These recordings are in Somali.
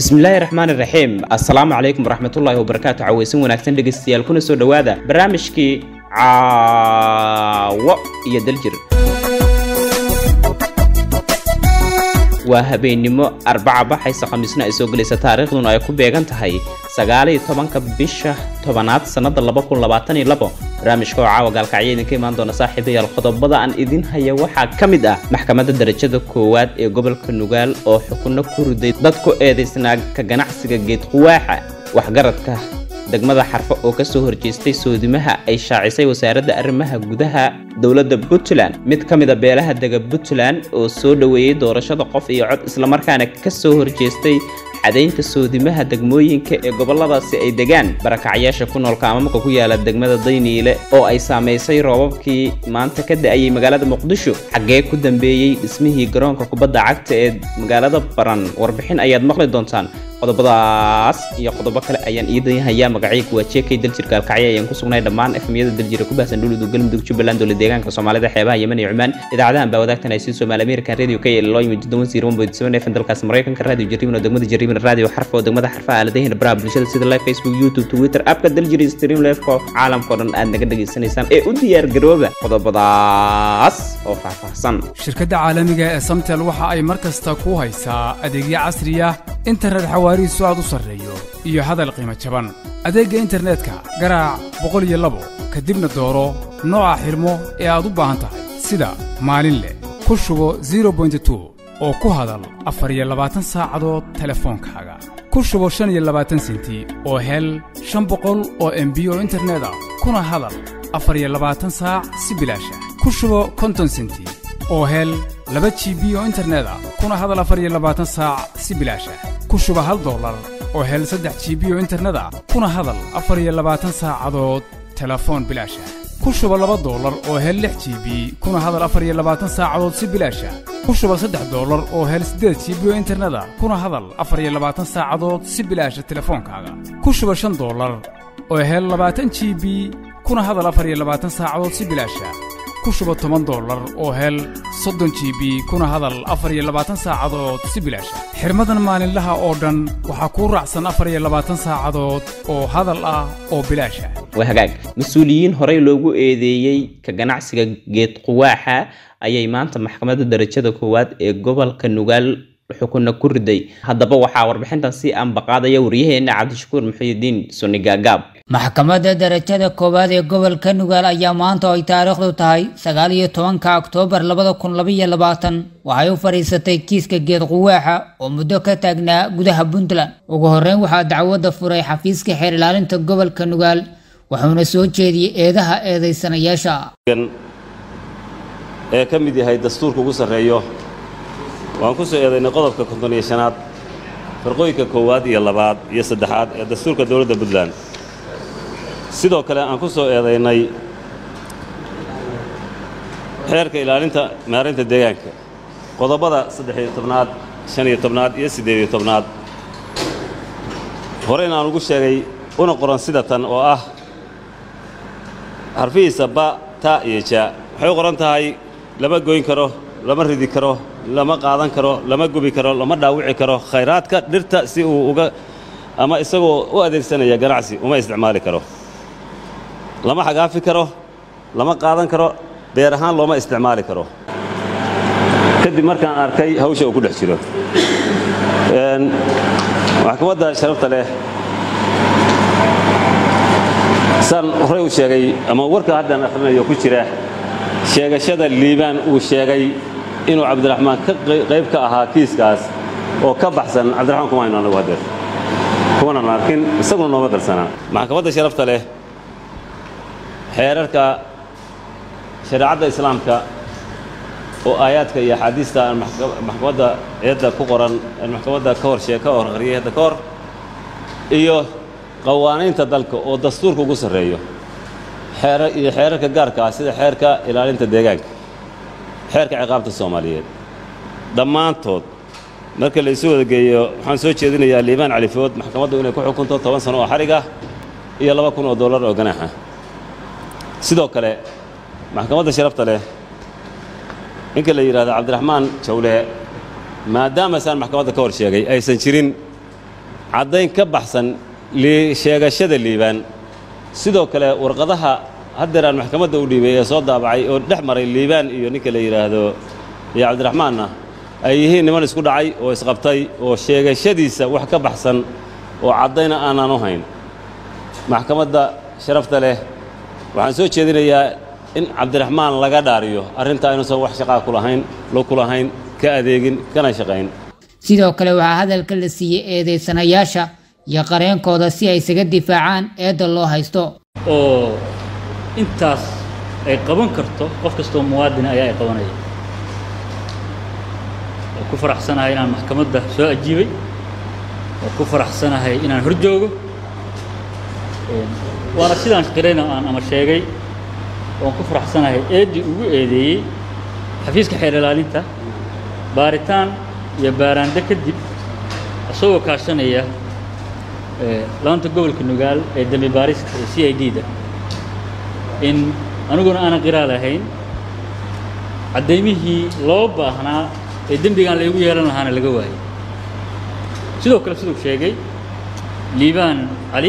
bismillaahi raxmaan iraxiim assalaamu calaykum waraxmatullaahi wabarakaatu caweysin wanaagsan dhegaystayaal kuna soo dhowaada barnaamijkii caawo iyo daljir waa habeennimo arbaca baxaysa khamiisna ay soo gelaysa taariikhduna ay ku beegan tahay sagaaliyo tobanka bisha tobanaad sannada barnaamijka oo caawa gaalkacyo idinka imaan doona saaxiibayaal qodobada aan idin haya waxaa ka mid ah maxkamadda darajada koowaad ee gobolka nugaal oo xukunno ku riday dad ku eedaysnaa ka ganacsiga geed quwaaxa waxgaradka degmada xarfo oo kasoo horjeestay soodimaha ay shaacisay wasaaradda arrimaha gudaha dowladda puntland mid ka mida beelaha dega puntland oo soo dhoweeyey doorashada qof iyo cod islamarkaana kasoo horjeestay cadaynta soodimaha degmooyinka ee goboladaasi ay degaan barakacyaasha ku nool kaamamka ku yaala degmada dayniile oo ay saamaysay roobabkii maanta ka da-ayay magaalada muqdisho xaggee ku dambeeyey dhismihii garoonka kubadda cagta ee magaalada baran warbixin ayaad maqli doontaan qodobadaas iyo qodobo kale ayaan iidan hayaa magacayga waa jeekay daljir gaalkacyo ayaan ku sugnay dhammaan efmiyada daljira ku baahsan dhulidu galmudug jubbaland dowla deegaanka soomaalida xeebaha yemen iyo cumaan idaacadahan baa wadaagtan ay sii soomaali american radio k l loo yimid todoban zero one point seven fm dalkaas maraykanka radio jarriban oo degmada jarriban radio xarfa oo degmada xarfa aaladahina baraha bulshada sida live facebook youtube twitter appka daljir stream lefko caalamkao dhan aad naga dhegaysanaysaan ee u diyaar garooba qodobadaas oo faahfaahsan shirkadda caalamiga ee samtel waxa ay mar kasta ku haysaa adeegyo casriya internet xawaarihiisu aad u sarreeyo iyo hadal qiimo jaban adeegga internetka garaac boqol iyo labo kadibna dooro nooca xidhmo ee aad u baahan tahay sida maalin leh ku shubo zero bointi two oo ku hadal afar iyo labaatan saacadood telefoonkaaga ku shubo shan iyo labaatan senti oo hel shan boqol oo embi oo internet ah kuna hadal afar iyo labaatan saac si bilaasha ku shubo konton senti oo hel laba g b oo internet ah kuna hadal afar iyo labaatan saac si bilaasha ku shuba hal dollar oo hel saddex g b oo internet ah kuna hadal afar iyo labaatan saacadood telefoon bilaasha ku shuba laba dollar oo hel lix g b kuna hadal afar iyo labaatan saacadood si bilaasha ku shuba saddex dollar oo hel siddeed g b oo internet ah kuna hadal afar iyo labaatan saacadood si bilaasha telefoonkaaga ku shuba shan dollar oo hel labaatan g b kuna hadal afar iyo labaatan saacadood si bilaasha ku shuba toban dollar oo hel soddon g b kuna hadal afar iyo labaatan saacadood si bilaasha xirmadan maalinlaha oo dhan waxaa kuu raacsan afar iyo labaatan saacadood oo hadal ah oo bilaasha waa hagaag mas-uuliyiin horey loogu eedeeyey ka ganacsiga geed quwaaxa ayay maanta maxkamadda darajada koowaad ee gobolka nugaal xukunna ku riday haddaba waxaa warbixintan si aanbaqaadaya waryaheena cabdishakuur muxiidiin suni gaagaab maxkamadda darajada koowaad ee gobolka nugaal ayaa maanta oo ay taariikhdu tahay sagaal iyo tobanka oktoobar labada kun labaiyo labaatan waxay u fadhiisatay kiiska geed quwaaxa oo muddo ka taagnaa gudaha puntland ugu horreyn waxaa dacwadda furay xafiiska xeer ilaalinta gobolka nugaal wuxuuna soo jeediyey eedaha eedaysanayaasha ee ka mid yahay dastuurka ugu sarreeyo waan ku soo eedaynay qodobka konton iyo shanaad farqooyinka koowaad iyo labaad iyo saddexaad ee dastuurka dowladda puntland sidoo kale aan ku soo eedaynay xeerka ilaalinta maarinta deegaanka qodobbada saddex-iyo tobnaad shan iyo tobnaad iyo siddeed iyo tobnaad horeyna aan ugu sheegay una qoran sida tan oo ah xarfihiisa ba ta iyo jaa waxay u qoran tahay lama goyn karo lama ridi karo lama qaadan karo lama gubi karo lama dhaawici karo khayraadka dhirta si uu uga ama isagoo u adeegsanaya ganacsi uma isticmaali karo lama xagaafi karo lama qaadan karo beer ahaan looma isticmaali karo kadib markaan arkay hawsha uu ku dhex jiro maxkamadda sharafta leh saan horey u sheegay ama warka haddaan akhrinayo ku jira sheegashada liibaan uu sheegay inuu cabdiraxmaan ka qayb ka ahaa kiiskaas oo ka baxsan cabdiraxmaan kuma aynu anagu hadeer kumanan arkin isaguna nooma qarsanaa maxkamadda sharafta leh xeerarka shareecadda islaamka oo aayaadka iyo axaadiista aan maxkamadda eedda ku qoran aan maxkamadda ka hor shee ka hor akhriyay hadda ka hor iyo qawaaniinta dalka oo dastuurka ugu sarreeyo xeerar iyo xeerarka gaarka ah sida xeerka ilaalinta deegaanka xeerka ciqaabta soomaaliyeed dhammaantood marka la isu wada geeyo waxaan soo jeedinayaa liibaan califood maxkamaddu inay ku xukunto toban sano oo xadhig ah iyo laba kun oo dollar oo ganaaxa sidoo kale maxkamadda sharafta leh ninka la yidhahdo cabdiraxmaan jawle maadaama saan maxkamadda ka hor sheegay aysan jirin caddayn ka baxsan sheegashada liibaan sidoo kale warqadaha haddeer aan maxkamadda u dhiibay ee soo daabacay oo dhex maray liibaan iyo ninka la yidhaahdo iyo cabdiraxmaanna ay yihiin niman isku dhacay oo isqabtay oo sheegashadiisa wax ka baxsan oo caddayna aanaan u hayn maxkamadda sharafta leh waxaan soo jeedinayaa in cabdiraxmaan laga dhaariyo arrintaa inuusan wax shaqaa ku lahayn loo ku lahayn ka adeegin kana shaqayn sidoo kale waxaa hadalka la siiyey eedaysanayaasha iyo qareenkooda si ay isaga difaacaan eedda loo haysto oo intaas ay qaban karto qof kastoo muwaadin ayaa ay qabanaya waa ku faraxsanahay inaan maxkamadda soo ajiibay waa ku faraxsanahay inaan hor joogo waana sidaan qirayna aan ama sheegay waan ku faraxsanahay eeddii ugu eedeeyey xafiiska xeer ilaalinta baaritaan iyo baaraande kadib isagoo kaashanaya laanta gobolka nugaal ee dembi baarista ee c i d da in aniguna aanan qiraa lahayn caddaymihii loo baahnaa ee dembigaan laygu yeelan lahaana laga waayay sidoo kale siduu sheegay liibaan cali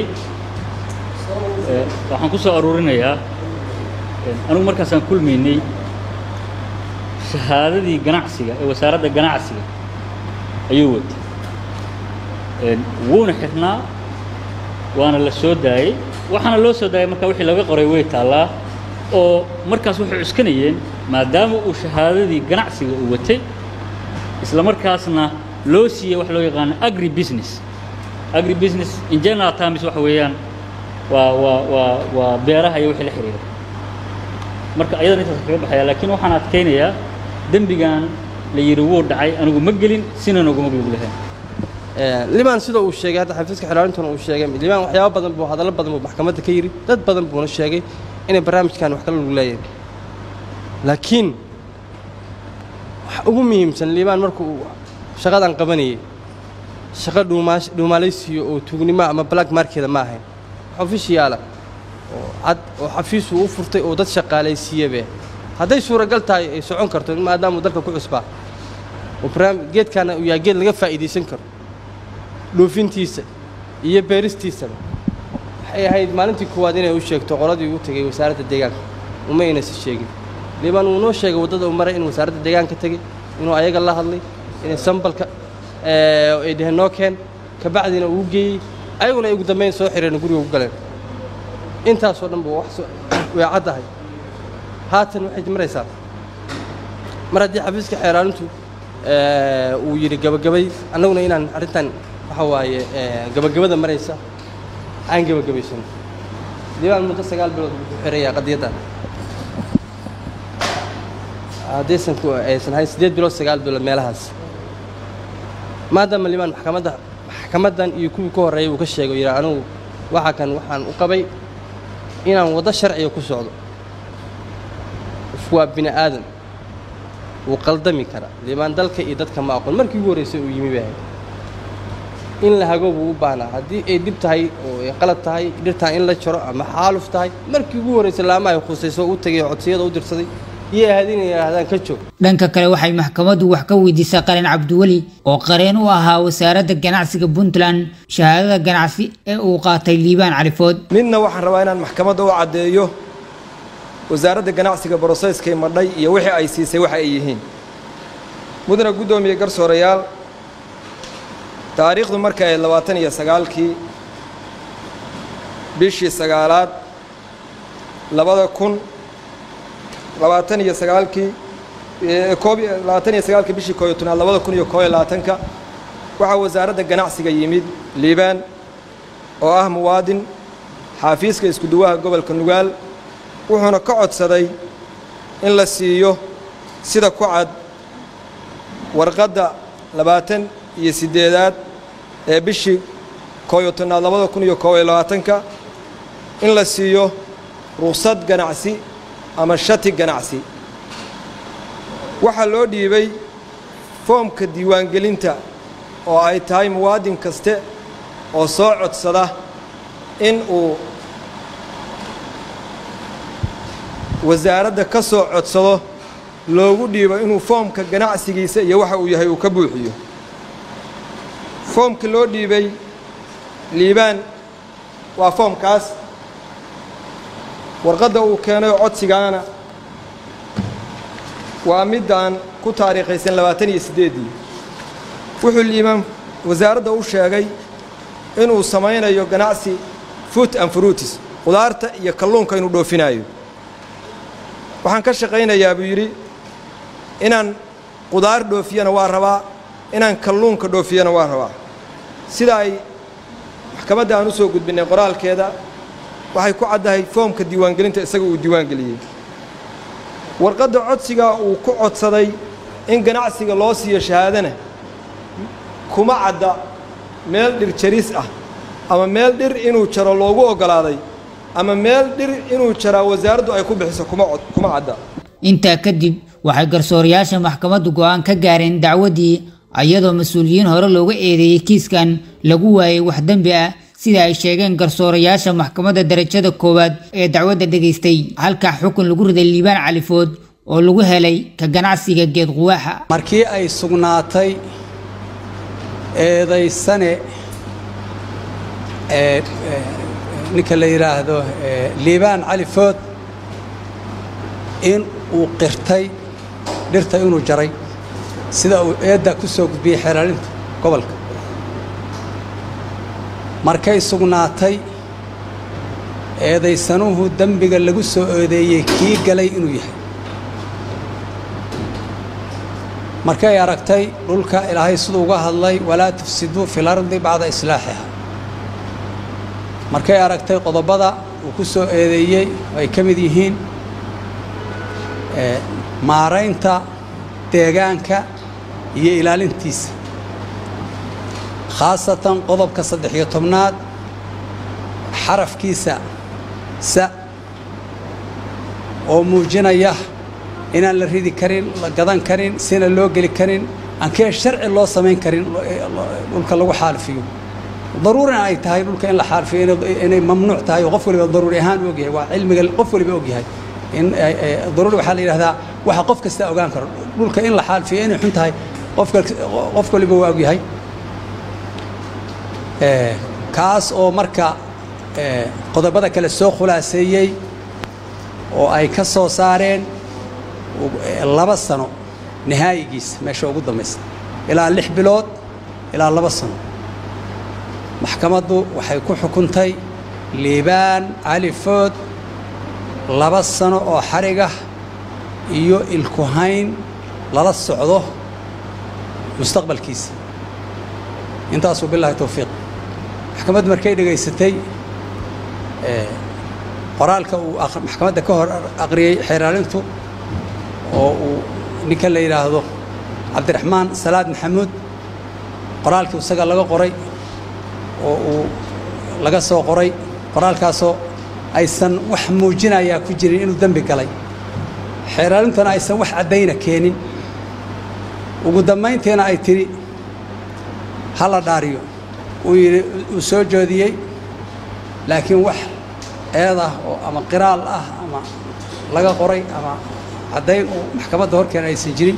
waxaan ku soo aruurinayaa anigu markaasaan kulmaynay shahaadadii ganacsiga ee wasaaradda ganacsiga ayuu watay wuuna xirnaa waana la soo daayey waxaana loo soo daayay marka wixii laga qoray way taallaa oo markaas waxay cuskanayeen maadaama uu shahaadadii ganacsiga uu watay isla markaasna loo siiyey wax loo yaqaano agri business agri business in general terms waxa weeyaan waa waa waa waa beeraha iyo wixii la xiriira marka ayadan intaas kaga baxaya laakiin waxaan adkaynayaa dembigan la yidhi wuu dhacay anigu ma gelin sinan uguma lug lahayn limaan sida uu sheegay hadda xafiiska xilaalintuna uu sheegay limaan waxyaabo badan buu hadallo badan buu maxkamadda ka yidhi dad badan buuna sheegay inay barnaamijkan wax kala lug leeyahay laakiin waxa ugu muhiimsan limaan markuu shaqadan qabanayay shaqo dhuumaash dhuumaalaysiyo oo tuugnimo ama black markeda ma ahayn ofishiyaala oo cad oo xafiisuu u furtay oo dad shaqaalaysiiyabe hadday suuragal tahay ay socon karto maadaamuu dalka ku cusbaa oo barnaam geedkaana uu yahay geed laga faa'iidaysan karo dhoofintiisa iyo beeristiisaba waxay ahayd maalintii koowaad inay u sheegto qoladii u tegey wasaaradda deegaanka uma aynasi sheegin liibaan uu noo sheegay waddada uu maray inuu wasaaradda deegaanka tegey inuu ayaga la hadlay inay sambalka ay dheheen noo keen kabacdiina uu geeyey ayaguna ay ugu dambayn soo xireen guriga u galeen intaasoo dhan buu wax way caddahay haatan waxay maraysaa mar haddii xafiiska xeeraalintu uu yidhi gabagabay annaguna inaan arrintan waxa waaye gabagabada maraysa aan gabagabaysano diiwaan muddo sagaal bilood buu ku xirayaa qadiyaddan haddaysan ku aysan ahayn siddeed bilood sagaal bilood meelahaas maadaama limaan maxkamadda maxkamaddan iyo kuwii ka horreeyay uu ka sheegay yidhi anigu waxa kan waxaan u qabay inaan waddo sharciga ku socdo waa bini aadan wuu qaldami karaa limaan dalka iyo dadka ma aqoon markii ugu horraysay uu yimi bay ahayd in la hago buu u baahnaa haddii ay dhib tahay oo ay qalad tahay dhirtaan in la jaro ama xaaluf tahay markii ugu horraysay laama ay khusayso u tagay oo codsiyada u dirsaday iyo ahayd inay yidhaahdaan ka joog dhanka kale waxay maxkamaddu wax ka weydiisay qareen cabdiweli oo qareen u ahaa wasaaradda ganacsiga puntland shahaadada ganacsi ee uu qaatay liibaan califood midna waxaan rabaa inaan maxkamadda u caddeeyo wasaaradda ganacsiga broseskay madhay iyo wixii ay siisay waxa ay yihiin mudana guddoomiye garsoorayaal taariikhdu marka ay labaatan iyo sagaalkii bishii sagaalaad labada kun labaatan iyo sagaalkii koob labaatan iyo sagaalkii bishii koob iyo tobnaad labada kun iyo koob iyo labaatanka waxaa wasaaradda ganacsiga yimid liibaan oo ah muwaadin xaafiiska iskuduwaha gobolka nugaal wuxuuna ka codsaday in la siiyo sida ku cad warqadda labaatan iyo siddeedaad ee bishii koob iyo tobnaad labada kun iyo koob iyo labaatanka in la siiyo ruqsad ganacsi ama shati ganacsi waxaa loo dhiibay foomka diiwaangelinta oo ay tahay muwaadin kaste oo soo codsada in uu wasaaradda ka soo codsado loogu dhiibo inuu foomka ganacsigiisa iyo waxa uu yahay uu ka buuxiyo foomka loo dhiibay liibaan waa foomkaas warqadda uu keenay oo codsigaana waa middaan ku taariikhaysan labaatan iyo siddeeddii wuxuu liibaan wasaaradda u sheegay inuu samaynayo ganacsi food and fruitis qudaarta iyo kalluunka inuu dhoofinaayo waxaan ka shaqaynayaa buu yidhi inaan qudaar dhoofiyana waa rabaa inaan kalluunka dhoofiyana waa rabaa sida ay maxkamadda aan u soo gudbinnay qoraalkeeda waxay ku caddahay foomka diiwaangelinta isaga uu diiwaangeliyey warqadda codsigaa uu ku codsaday in ganacsiga loo siiyo shahaadana kuma cadda meel dhir jaris ah ama meel dhir inuu jaro loogu oggolaaday ama meel dhir inuu jaraa wasaaraddu ay ku bixiso kuma kuma cadda intaa kadib waxay garsoorayaasha maxkamaddu go'aan ka gaareen dacwaddii iyadoo mas-uuliyiin hore looga eedeeyey kiiskan lagu waayey wax dembi ah sida ay sheegeen garsoorayaasha maxkamadda darajada koowaad ee dacwadda dhegaystay halka xukun lagu riday liibaan califood oo lagu helay ka ganacsiga geed quwaaxa markii ay sugnaatay eedaysane ee ninka la yidhaahdo liibaan califood in uu qirtay dhirta inuu jaray sida uu eeddaa ku soo gudbiyey xeelaalinta gobolka markay sugnaatay eedaysanuhu dembiga lagu soo eedeeyey kii galay inuu yahay markay aragtay dhulka ilaahay siduu uga hadlay walaa tufsiduu fi lardi bacda islaaxiha markay aragtay qodobada uu ku soo eedeeyey oo ay ka mid yihiin maaraynta deegaanka iyo ilaalintiisa khaasatan qodobka saddex-iyo tobnaad xarafkiisa sa oo muujinaya inaan la ridi karin la gadan karin sina loo geli karin aankee sharci loo samayn karin dhulka lagu xaalifiyo daruurina ay tahay dhulka in la xaalifiyo inay mamnuuc tahay oo qof waliba daruuri ahaan u ogyahay waa cilmiga qof waliba ogyahay in daruuri waxaa la yidhahdaa waxa qof kasta ogaan karo dhulka in la xaalifiyo inay xun tahay qofka qof waliba waa ogyahay kaas oo marka qodobada kale soo khulaaseeyey oo ay ka soo saareen laba sano nihaayigiisa meesha ugu dambaysa ilaa lix bilood ilaa laba sano maxkamaddu waxay ku xukuntay liibaan cali food laba sano oo xarigah iyo ilkuhayn lala socdo mustaqbalkiisa intaasuu bilaahi towfiiq maxkamaddu markay dhegaysatay qoraalka uu maxkamadda ka hor aqriyey xeeraalintu oo uu ninka la yidhaahdo cabdiraxmaan salaad maxamuud qoraalkii isaga laga qoray oo uu laga soo qoray qoraalkaasoo aysan wax muujinayaa ku jirin inuu dembi galay xeeraalintuna aysan wax caddayna keenin ugu dambayntiina ay tidhi ha la dhaariyo uu yidhi uu soo joodiyey laakiin wax eed ah oo ama qiraal ah ama laga qoray ama caddayn uu maxkamadda horkeena aysan jirin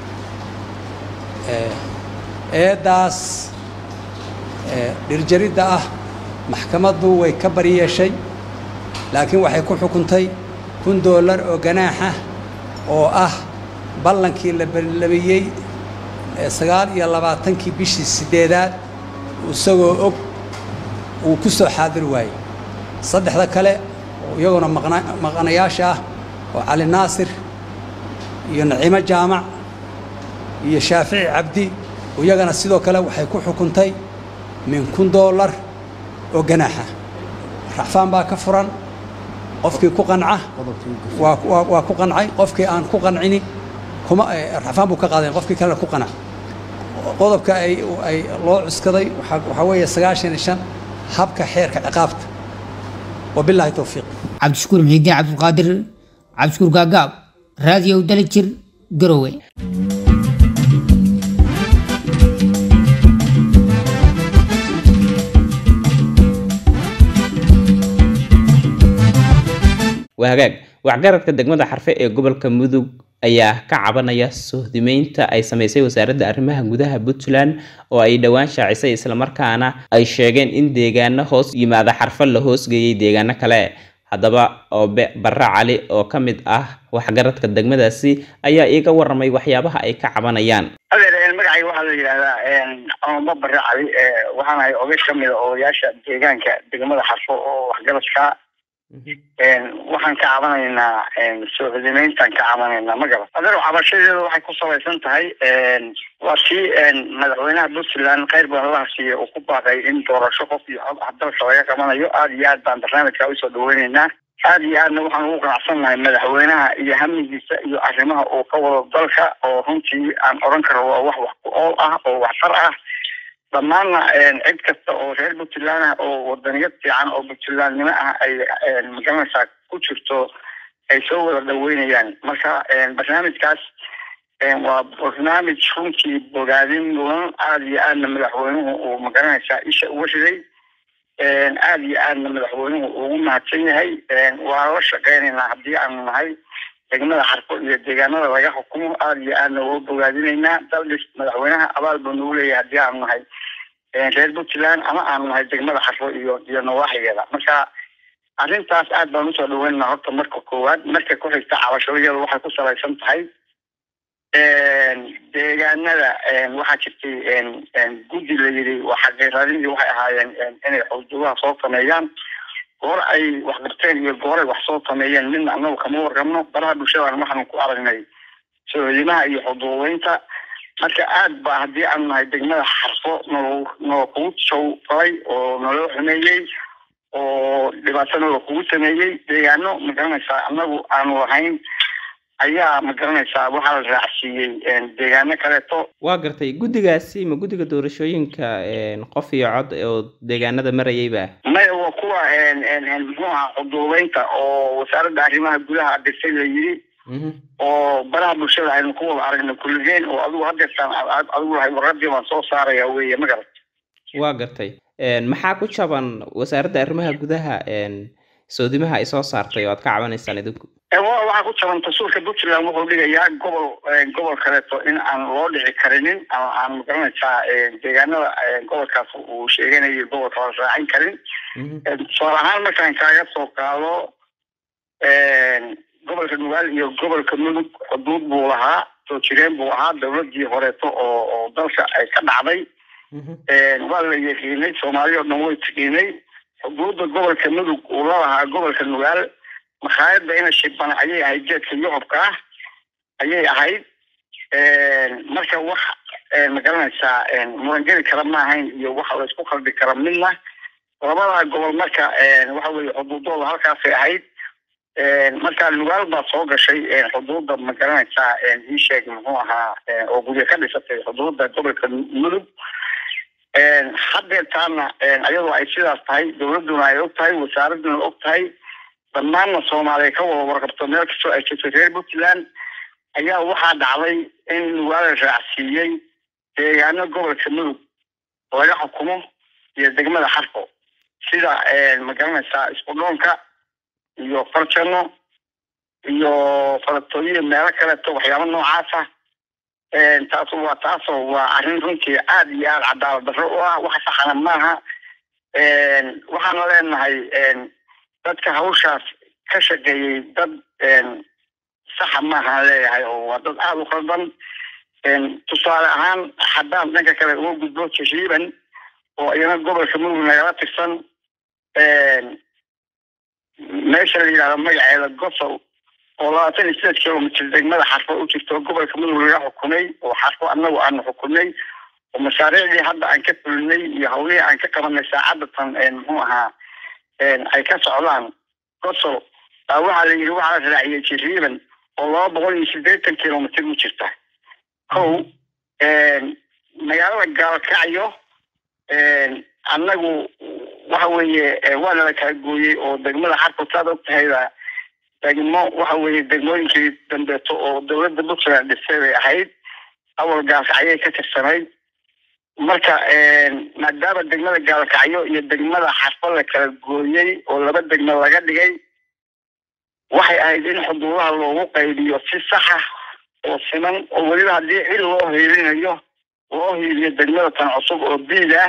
eeddaas dhirjaridda ah maxkamaddu way ka baryeeshay laakiin waxay ku xukuntay kun doolar oo ganaaxa oo ah ballankii la ballamiyey sagaal iyo labaatankii bishii siddeedaad isagoo og uu ku soo xaadir waayey saddexda kale oo iyaguna maqanayaasha ah oo cali naasir iyo naciimo jaamac iyo shaafici cabdi iyagana sidoo kale waxay ku xukuntay min kun doolar oo ganaaxa raxfaan baa ka furan qofkii ku qanca waa ku qancay qofkii aan ku qancini kuma raxfaan buu ka qaaday qofkii kalena ku qanac qodobka ay ay loo cuskaday waxaa weeye sagaashan iyo shan habka xeerka ciqaabta wabilaahi towfiiq cabdishakuur muxiidiin cabdulqaadir cabdishakuur gaagaab raadiyow dalijir garowe waa hagaag waxgaradka degmada xarfe ee gobolka mudug ayaa ka cabanaya sohdimeynta ay sameysay wasaaradda arrimaha gudaha puntland oo ay dhowaan shaacisay islamarkaana ay sheegeen in deegaano hoos yimaada xarfo la hoosgeeyay deegaano kale haddaba oobe barre cali oo ka mid ah waxgaradka degmadaasi ayaa iiga waramay waxyaabaha ay ka cabanayaan adeer magacayga waxaa la yidhahdaa cumamo barre cali waxaan ahay oday ka mida odayaasha deegaanka degmada xarfo oo waxgaradka waxaan ka cabanaynaa soohodimeyntaan ka cabanaynaa ma garan adeer cabashadeeda waxay ku salaysan tahay waa si madaxweynaha puntland kheyr badan laha siiya uu ku baaqay in doorasho qof iyo cod ah dalka laga qabanayo aada iyo aad baan barnaamijka usoo dhaweyneynaa aada iyo aadna waxaan ugu qanacsannahay madaxweynaha iyo hamigiisa iyo arrimaha uu ka wado dalka oo runtii aan odhan karo waa wax wax ku ool ah oo waxtar ah dhammaanna cid kasta oo reer puntland ah oo wadaniyad fiican oo puntlandnimo ah ay magaranaysaa ku jirto ay soo wada dhaweynayaan marka barnaamijkaas waa barnaamij runtii bogaadin mudan aada iyo aadna madaxweynuhu uu magaranaysaa isha uga riday aada iyo aadna madaxweynuhu ugu mahadsan yahay waa la shaqeynaynaa haddii aanu nahay degmada xarfo iyo deegaanada laga xukumo aada iyo aadna uga bogaadinaynaa daldhis madaxweynaha abaal buu nagu leeyahay haddii aanu nahay reer puntland ama aanu nahay degmada xarfo iyo iyo nawaaxigeeda marka arrintaas aad baan usoo dhaweynaa horta marka koowaad marka ku xigta cabashadeeda waxay ku salaysan tahay deegaanada waxaa jirtay guddi la yidhi waa xaqiiqadinii waxay ahaayeen inay xuduudaha soo sameeyaan goor ay wax qabteen iyo goor ay wax soo sameeyeen midna annagu kama warqabno baraha bulshadan waxaanu ku aragnay soodimaha iyo xuduudeynta marka aad ba haddii aanu nahay degmada xarfo noo noo kugu sow falay oo naloo xumeeyey oo dhibaato naloo kugu sameeyey deegaano magaranaysaa annagu aanu lahayn ayaa ma garanaysaa waxaa la raacsiiyey deegaano kaleeto waa gartay guddigaasi ma guddiga doorashooyinka qof iyo cod oo deegaanada marayayba maya waa kuwa muxuu ahaa xuduudeynta oo wasaaradda arrimaha gudaha dirtay la yidhi oo baraha bulshada aynu ku wada aragna kulligeen oo adigu hadeertaan adigu lahay warqadii baan soo saaraya weye ma garat waa gartay maxaa ku jaban wasaaradda arrimaha gudaha soodimaha ay soo saartay oo aad ka cabanaysaan idinku waxaa ku jaban dastuurka puntland wuxuu dhigayaa gobol gobol kaleeto in aan loo dhici karinin ama aan magaranaysaa deegaanada gobolkaas uu sheeganayo gobolka la raacin karin tusaale ahaan markaan kaaga soo qaado gobolka nugaal iyo gobolka mudug xuduud buu lahaa soo jireen buu ahaa dawladii horeeto oo oo dalka ay ka dhacday waa la yaqiinay soomaaliya oo dhan way tiqiinay xuduudda gobolka mudug uu la lahaa gobolka nugaal makhaayadda ina shiban ayay ahayd geedka yucubka ah ayay ahayd marka wax magaranaysaa murangeli kara ma ahayn iyo wax laysku qalbi kara midna labada gobol marka waxa weye xuduudooda halkaasay ahayd marka nugaal baa soo gashay xuduudda magaranaysaa ii sheeg muxuu ahaa oo guryo ka dhisatay xuduudda gobolka mudug hadeertaana ayadoo ay sidaas tahay dawladduna ay og tahay wasaaraduna og tahay dhammaanna soomaaliya ka wada warqabto meel kastoo ay jirto reer puntland ayaa waxaa dhacday in nugaala raacsiiyey deegaano gobolka mudug laga xukumo iyo degmada xarfo sida magaranaysaa isqudhoonka iyo farjano iyo falatooyiya meelo kaleeto waxyaaba noocaasa taas waa taasoo waa arrin runtii aada iyo aada cadaalad darro u ah wax saxana maaha waxaana leenahay dadka hawshaas ka shaqeeyey dad saxa maahaan leeyahay oo waa dad aada u qaldan tusaale ahaan haddaan dhanka kale uga gudbo jashiiban oo iyana gobolka mudug nagala tirsan meesha la yidhahdo magaceeda gosol oo labaatan iyo sideed kilomitr degmada xarfo u jirto gobolka mudug laga xukumay oo xarfo annagu aanu xukumnay oo mashaariicdii hadda aan ka fulinay iyo hawlihii aan ka qabanay saacadatan muxuu ahaa ay ka socdaan gosol baa waxaa la yidhi waxaa la raaciyey jiriiban oo laba boqol iyo siddeetan kilomitr u jirta kow magaalada gaalkacyo annagu waxa weeye waana la kala gooyey oo degmada xarfo saad og tahayba degmo waxa weeye degmooyinkii dambeeto oo dawladda puntland dhisay bay ahayd awal gaalkacyay ka tirsanayd marka maadaama degmada gaalkacyo iyo degmada xarfo la kala gooyey oo laba degmo laga dhigay waxay ahayd in xuduudaha loogu qaybiyo si saxa oo siman oo weliba haddii cid loo hiilinayo loo hiiliyo degmada tan cusub oo biid ah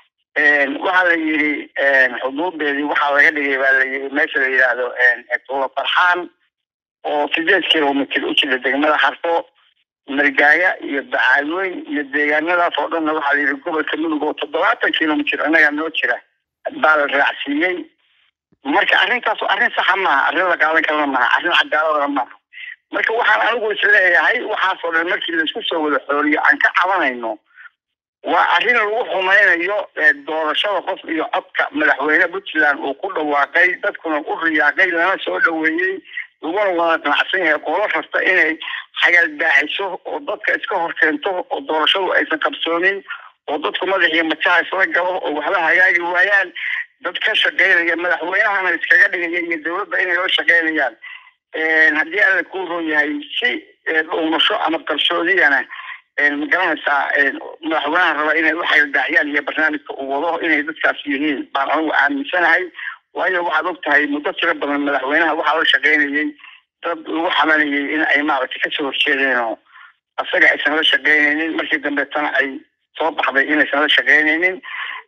waxaa la yidhi xuduudeedii waxaa laga dhigay baa la yidhi meesha la yidhaahdo tuulo farxaan oo sideed kilomitr u jira degmada xarfo margaaya iyo bacaadweyn iyo deegaanadaas oo dhanna waxaa la yidhi gobolka mudug oo toddobaatan kilomitr annagaa noo jira baa la raacsiiyey marka arrintaas arrin saxa maaha arrin la qaadan karana maaha arrin cadaaladana maaha marka waxaan anigu isleeyahay waxaasoo dhan markii laisku soo wada xooliyo aan ka cabanayno waa arrin lagu xumaynayo doorashada qof iyo codka madaxweyne puntland uu ku dhawaaqay dadkuna u riyaaqay lana soo dhaweeyey laguna wada qanacsan yahay qolo kasta inay xagaldaaciso oo dadka iska horkeento oo doorashadu aysan qabsoonin oo dadku madaxiyo majaha isla galo oo waxba hagaagi waayaan dad ka shaqeynaya madaxweynahana iskaga dhigaya iyo dowladda inay la shaqeynayaan haddii alla kuu roon yahay si dhuumasho ama qarsoodiyana magaranaysaa madaxweynaha raba inay u xagaldaacyaan iyo barnaamijka uu wado inay dadkaas yihiin baan anigu aaminsanahay waayo waxaad og tahay muddo tiro badan madaxweynaha waxaa la shaqeynayay dad lagu xamanayay in ay maaragtay kasoo horjeedeen oo asaga aysan la shaqeynaynin markii dambeetana ay soo baxday inaysan la shaqeynaynin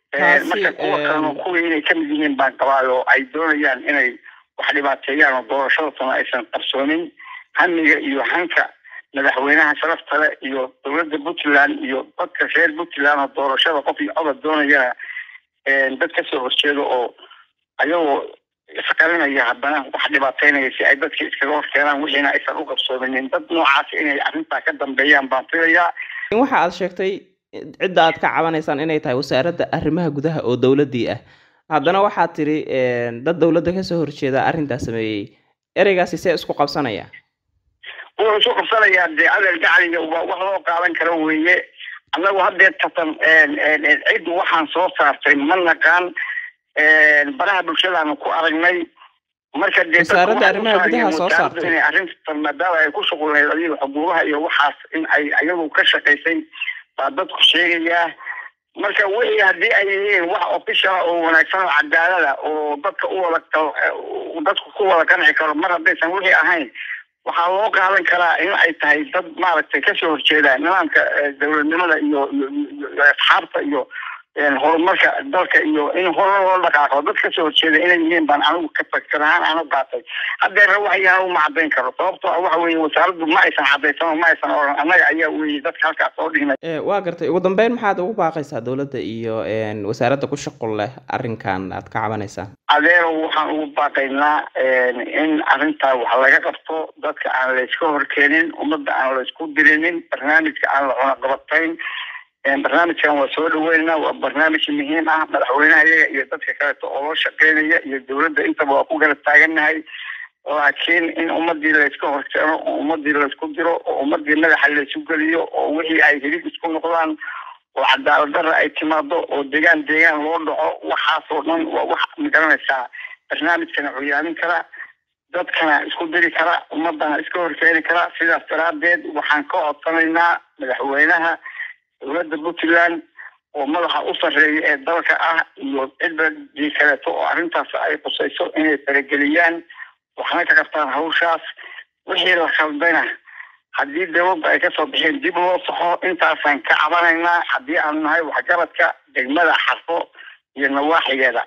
marka kuwa kalena kuwii inay kamid yihiin baan qabaa oo ay doonayaan inay wax dhibaateeyaan oo doorashadatana aysan qarsoonin hamiga iyo hanka madaxweynaha sharafta le iyo dowladda puntland iyo dadka reer puntland oo doorashada qof iyo codad doonayana dad kasoo horjeedo oo ayagoo isqarinaya haddana wax dhibaateynaya si ay dadka iskaga horkeenaan wixiina aysan u qabsoominin dad noocaas inay arrintaa ka dambeeyaan baan filayaa waxa aad sheegtay cidda aad ka cabanaysaan inay tahay wasaaradda arrimaha gudaha oo dowladdii ah haddana waxaad tidhi dad dowladda kasoo horjeeda arrintaa sameeyey ereygaasi see isku qabsanaya wuxuu isu qabsanayaa dee adeer gacaliga waa wax loo qaadan karo weeye annagu haddee tatan cid waxaan soo saartay ma naqaan baraha bulshadaanu ku aragnay marka dee wasaaradda arrimaha gudaha soo saartay inay arrintan maadaama ay ku shuqulnayd adiga xuquuqaha iyo waxaas in ay ayagu ka shaqaysay baa dadku sheegayaa marka wixii haddii ay yihiin wax official oo wanaagsan oo cadaalada oo dadka u wada dadku ku wada qanci karo mar haddaysan wixii ahayn waxaa loo qaadan karaa in ay tahay dad maaragtay kasoo horjeeda nidaamka dowladnimada iyo iyo asxaabta iyo horumarka dalka iyo in hore loo dhaqaaqo dad kasoo horjeeda inay yihiin baan anigu ka fakar ahaan aan u qaatay haddeera waxyaha uma cadayn karo sababtoo waxa weeye wasaaraddu ma aysan cadaysan ma aysan oran annaga ayaa weeye dadka halkaas soo dhignay waa gartay ugu dambeyn maxaad ugu baaqaysaa dowladda iyo wasaaradda ku shaqul leh arrinkan aad ka cabanaysaan adeero waxaan ugu baaqaynaa in arrintaa wax laga qabto dadka aan layska horkeenin ummadda aan laysku dirinin barnaamijka aan la cunaqabatayn barnaamijkan waa soo dhaweynaa waa barnaamij muhiim ah madaxweynaha iyaga iyo dadka kaleeto oo loo shaqeynaya iyo dowladda intaba waa ku garab taagannahay laakiin in ummadii layska horkeeno oo ummadii laysku diro oo ummadii madaxa laysu geliyo oo wixii ay hilib isku noqdaan oo cadaalad darra ay timaado oo degaan deegaan loo dhaco waxaasoo dhan waa wax magaranaysaa barnaamijkana curyaamin kara dadkana isku diri kara ummadana iska horkeeni kara sidaas daraadeed waxaan ka codsanaynaa madaxweynaha dowladda puntland oo madaxa u sarreeya ee dalka ah iyo cidadii kaleeto oo arrintaas ay qusayso inay farageliyaan waxna ka qabtaan hawshaas wixii la khaldayna haddii dowladda ay kasoo bixeen dib loo saxo intaasaan ka cabanaynaa haddii aan nahay waxgaradka degmada xarfo iyo nawaaxigeeda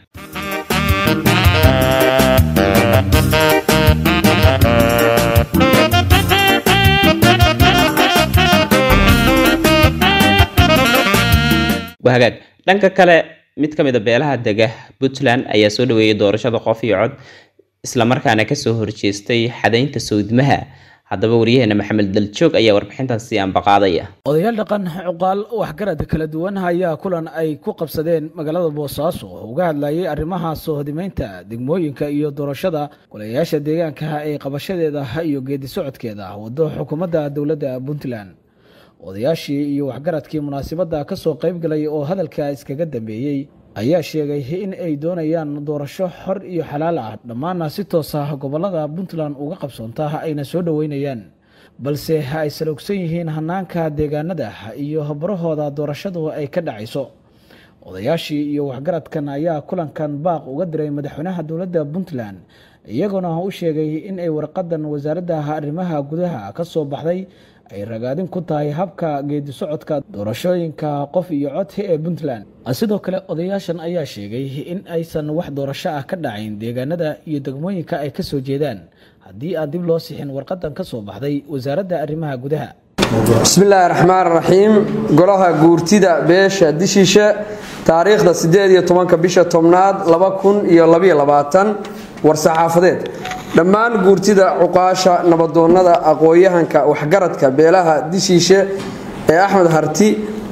waa hagaag dhanka kale mid ka mid a beelaha dega puntland ayaa soo dhaweeyay doorashada qof iyo cod islamarkaana kasoo horjeestay xadaynta sawdmaha haddaba waryaheena maxamed daljoog ayaa warbixintan sii ambaqaadaya odayaal dhaqan cuqaal waxgarad kala duwan ayaa kulan ay ku qabsadeen magaalada boosaaso oo uga hadlayay arrimaha soo hodimeynta degmooyinka iyo doorashada golayaasha deegaanka ee qabashadeeda iyo geedi socodkeeda wado xukuumadda dowladda puntland odayaashii iyo waxgaradkii munaasabadda ka soo qayb galay oo hadalka iskaga dambeeyey ayaa sheegay in ay doonayaan doorasho xor iyo xalaal ah dhammaana si toos ah gobolada puntland uga qabsoonta ayna soo dhoweynayaan balse ay saloogsan yihiin hanaanka deegaanada iyo barahooda doorashadu ay ka dhacayso odayaashii iyo waxgaradkan ayaa kulankan baaq uga diray madaxweynaha dowladda puntland iyaguna u sheegay in ay warqadan wasaaradda arrimaha gudaha ka soo baxday ay ragaadin ku tahay habka geedi socodka doorashooyinka qof iyo codka ee puntland sidoo kale odayaashan ayaa sheegay in aysan wax doorasho ah ka dhacayn deegaanada iyo degmooyinka ay ka soo jeedaan haddii aan dib loo sixin warqadan ka soo baxday wasaaradda arrimaha gudaha bismillaahi raxmaan raxiim golaha guurtida beesha dishiishe taariikhda siddeed iyo tobanka bisha tobnaad laba kun iyo labaiyo labaatan war-saxaafadeed dhammaan guurtida cuqaasha nabadoonnada aqoon-yahanka waxgaradka beelaha dishiishe ee axmed harti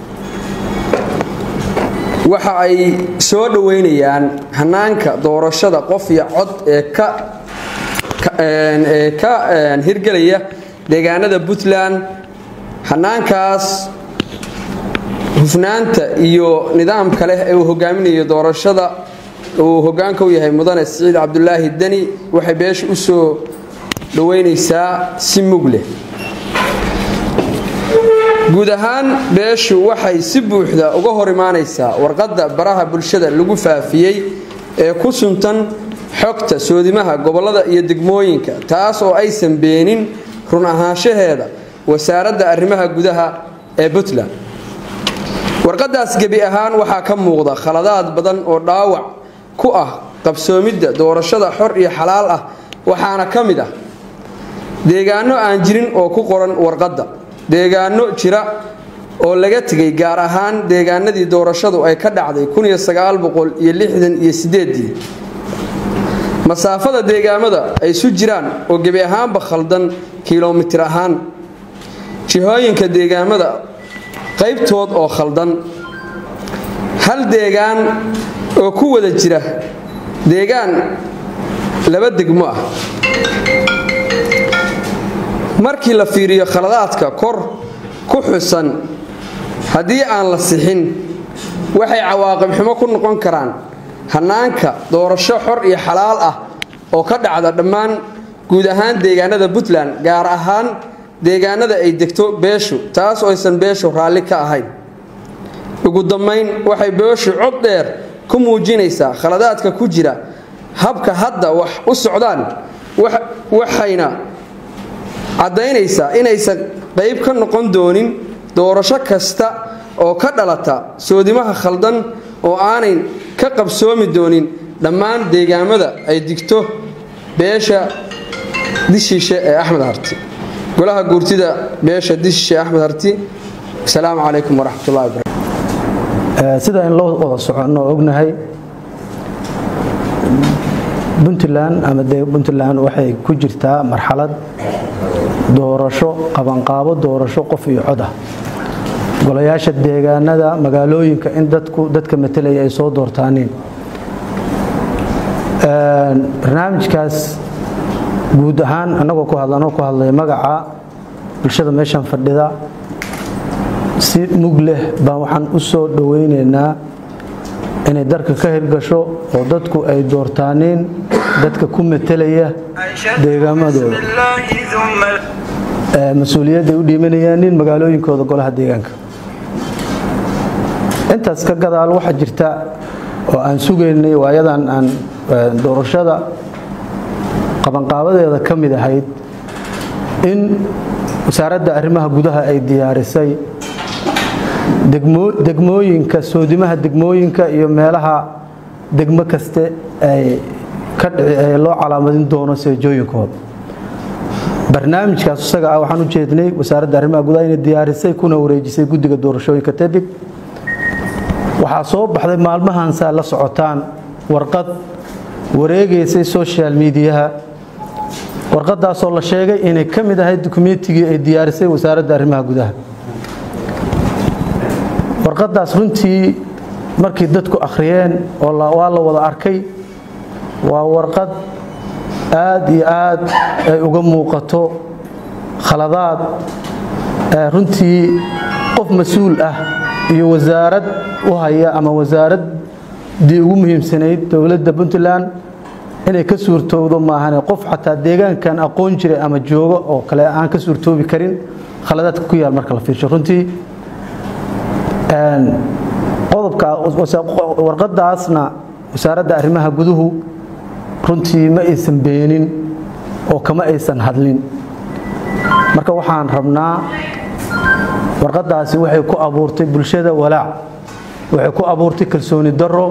waxa ay soo dhoweynayaan hanaanka doorashada qof iyo cod ee ka hirgelaya deegaanada puntland hanaankaas hufnaanta iyo nidaamka leh ee uu hogaaminayo doorashada uu hogaanka u yahay mudane siciid cabdulaahi deni waxay beesha u soo dhoweynaysaa si mug leh guud ahaan beeshu waxay si buuxda uga hor imaanaysaa warqadda baraha bulshada lagu faafiyey ee ku suntan xogta soodimaha gobollada iyo degmooyinka taas oo aysan beenin run ahaanshaheeda wasaaradda arrimaha gudaha ee puntland warqadaas gebi ahaan waxaa ka muuqda khaladaad badan oo dhaawac ku ah qabsoomidda doorashada xor iyo xalaal ah waxaana ka mid ah deegaano aan jirin oo ku qoran warqadda deegaano jira oo laga tegay gaar ahaan deegaanadii doorashadu ay ka dhacday iyo masaafada deegaamada ay isu jiraan oo gebi ahaanba khaldan kilomitir ahaan jihooyinka deegaamada qaybtood oo khaldan hal deegaan oo ku wada jira deegaan laba degmo ah markii la fiiriyo khaladaadka kor ku xusan haddii aan la sixin waxay cawaaqib xumo ku noqon karaan hanaanka doorasho xor iyo xalaal ah oo ka dhacda dhammaan guud ahaan deegaanada puntland gaar ahaan deegaanada ay degto beeshu taas oo aysan beeshu raalli ka ahayn ugu dambayn waxay beeshu cod dheer ku muujinaysaa khaladaadka ku jira habka hadda wax u socdaan waxayna caddaynaysaa inaysan qayb ka noqon doonin doorasho kasta oo ka dhalata soodimaha khaldan oo aanay ka qabsoomi doonin dhammaan deegaamada ay digto beesha dishiishe ee axmed harti golaha guurtida beesha dishiishe ee axmed harti asalaamu calaykum waraxmatullahi wabarakatu sida in loo wada soconno oo ognahay puntland ama puntland waxay ku jirtaa marxalad doorasho qabanqaabo doorasho qof iyo cod ah golayaasha deegaanada magaalooyinka in dadku dadka matelaya ay soo doortaaniin barnaamijkaas guud ahaan annagoo ku hadlanoo ku hadlaya magaca bulshada meeshan fadhida si mug leh baan waxaan u soo dhowaynaynaa inay dalka ka hirgasho oo dadku ay doortaaniin dadka ku matelaya deegaamadooda mas-uuliyadday u dhiimanayaan nin magaalooyinkooda golaha deegaanka intaas ka gadaal waxaa jirta oo aan sugaynay waayadan aan doorashada qabanqaabadeeda ka mid ahayd in wasaaradda arrimaha gudaha ay diyaarisay degmooyinka soodimaha degmooyinka iyo meelaha degmo kaste ay loo calaamadin doono seejooyinkooda barnaamijkaas isaga ah waxaan u jeednay wasaaradda arrimaha gudaha inay diyaarisay kuna wareejisay guddiga doorashooyinka tebig waxaa soo baxday maalmahansaa la socotaan warqad wareegaysay social mediaha warqadaasoo la sheegay inay ka mid ahayd dukumentigii ay diyaarisay wasaaradda arrimaha gudaha warqadaas runtii markii dadku akhriyeen oo waa la wada arkay waa warqad aad iyo aad ay uga muuqato khaladaad runtii qof mas-uul ah iyo wasaarad u haya ama wasaaraddii ugu muhiimsanayd dowladda puntland inay ka suurtoowdo maahane qof xataa deegaankan aqoon jiray ama joogo oo kale aan ka suurtoobi karin khaladaadka ku yaal marka la fiirsho runtii qodobka warqadaasna wasaaradda arrimaha guduhu runtii ma aysan beenin oo kama aysan hadlin marka waxaan rabnaa warqaddaasi waxay ku abuurtay bulshada walaac waxay ku abuurtay kalsooni darro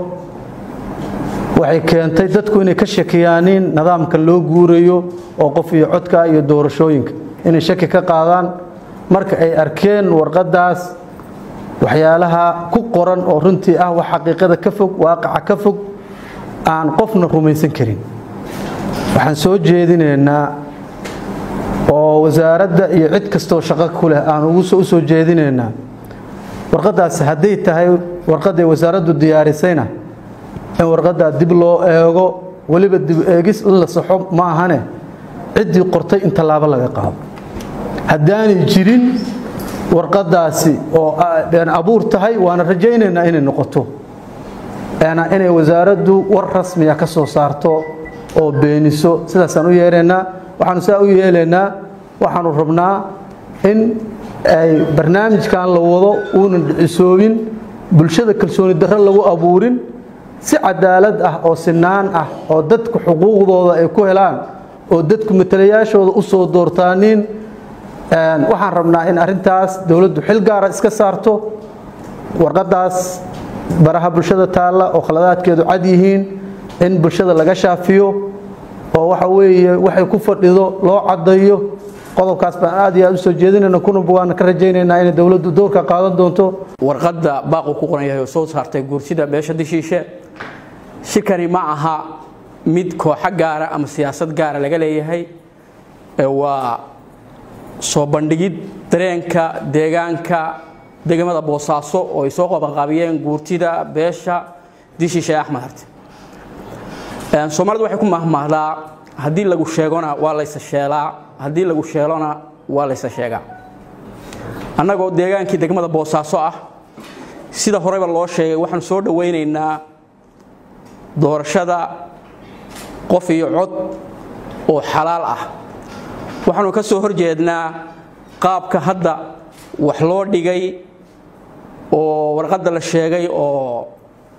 waxay keentay dadku inay ka shakiyaanin nidaamka loo guurayo oo qof iyo codka iyo doorashooyinka inay shaki ka qaadaan marka ay arkeen warqaddaas waxyaalaha ku qoran oo runtii ah wax xaqiiqada ka fog waaqaca ka fog aan qofna rumaysan karin waxaan soo jeedinaynaa oo wasaaradda iyo cid kastoo shaqo ku leh aan ugu u soo jeedinaynaa warqaddaas hadday tahay warqadday wasaaraddu diyaarisayna in warqaddaa dib loo eego weliba dib eegis in la saxo ma ahane ciddii qortay in tallaabo laga qaado haddaanay jirin warqaddaasi oo been abuur tahay waana rajaynaynaa inay noqoto inay wasaaraddu war rasmiya ka soo saarto oo beeniso sidaasaan u yeelaynaa waxaanu saa u yeelaynaa waxaanu rabnaa in ay barnaamijkan la wado uunan dhicisoobin bulshada kalsooni darro lagu abuurin si cadaalad ah oo sinaan ah oo dadku xuquuqdooda ay ku helaan oo dadku matalayaashooda u soo doortaanin waxaan rabnaa in arintaas dowladdu xil gaara iska saarto warqaddaas baraha bulshada taalla oo khaladaadkeedu cad yihiin in bulshada laga shaafiyo oo waxa weeye waxay ku fadhido loo caddayo qodobkaas baan aad iyo aad u soo jeedinayna kuna waana ka rajaynaynaa inay dowladdu doorka qaadan doonto warqadda baaqu ku qoran yahay oo soo saartay guursida beesha dishiishe shirkani ma aha mid kooxo gaara ama siyaasad gaara laga leeyahay waa soo bandhigid dareenka deegaanka degmada boosaaso oo ay soo qabanqaabiyeen guurtida beesha dishiishe axmed harte soomaalidu waxay ku mahmahdaa haddii lagu sheegona waa laysa sheelaa haddii lagu sheelona waa laysa sheegaa annagoo deegaankii degmada boosaaso ah sida horeba loo sheegay waxaanu soo dhowaynaynaa doorashada qof iyo cod oo xalaal ah waxaanu ka soo horjeednaa qaabka hadda wax loo dhigay oo warqadda la sheegay oo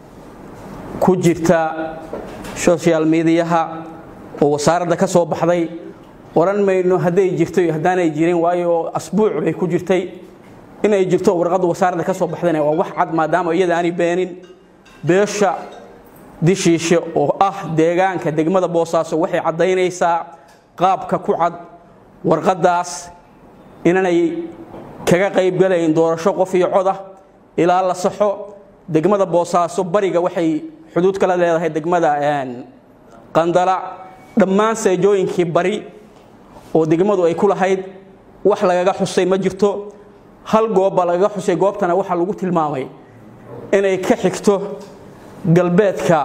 ku jirta social mediaha oo wasaaradda ka soo baxday oran mayno hadday jirto iyo haddaanay jirin waayo asbuuc bay ku jirtay inay jirto warqadda wasaaradda ka soo baxdayna waa wax cad maadaama iyada aanay beenin beesha dishiishe oo ah deegaanka degmada boosaaso waxay caddaynaysaa qaabka ku cad warqaddaas inanay kaga qaybgalayn doorasho qof iyo coda ilaa la saxo degmada boosaaso bariga waxay xuduud kala leedahay degmada qandala dhammaan seejooyinkii bari oo degmadu ay ku lahayd wax lagaga xusay ma jirto hal goobbaa lagaga xusay goobtana waxaa lagu tilmaamay inay ka xigto galbeedka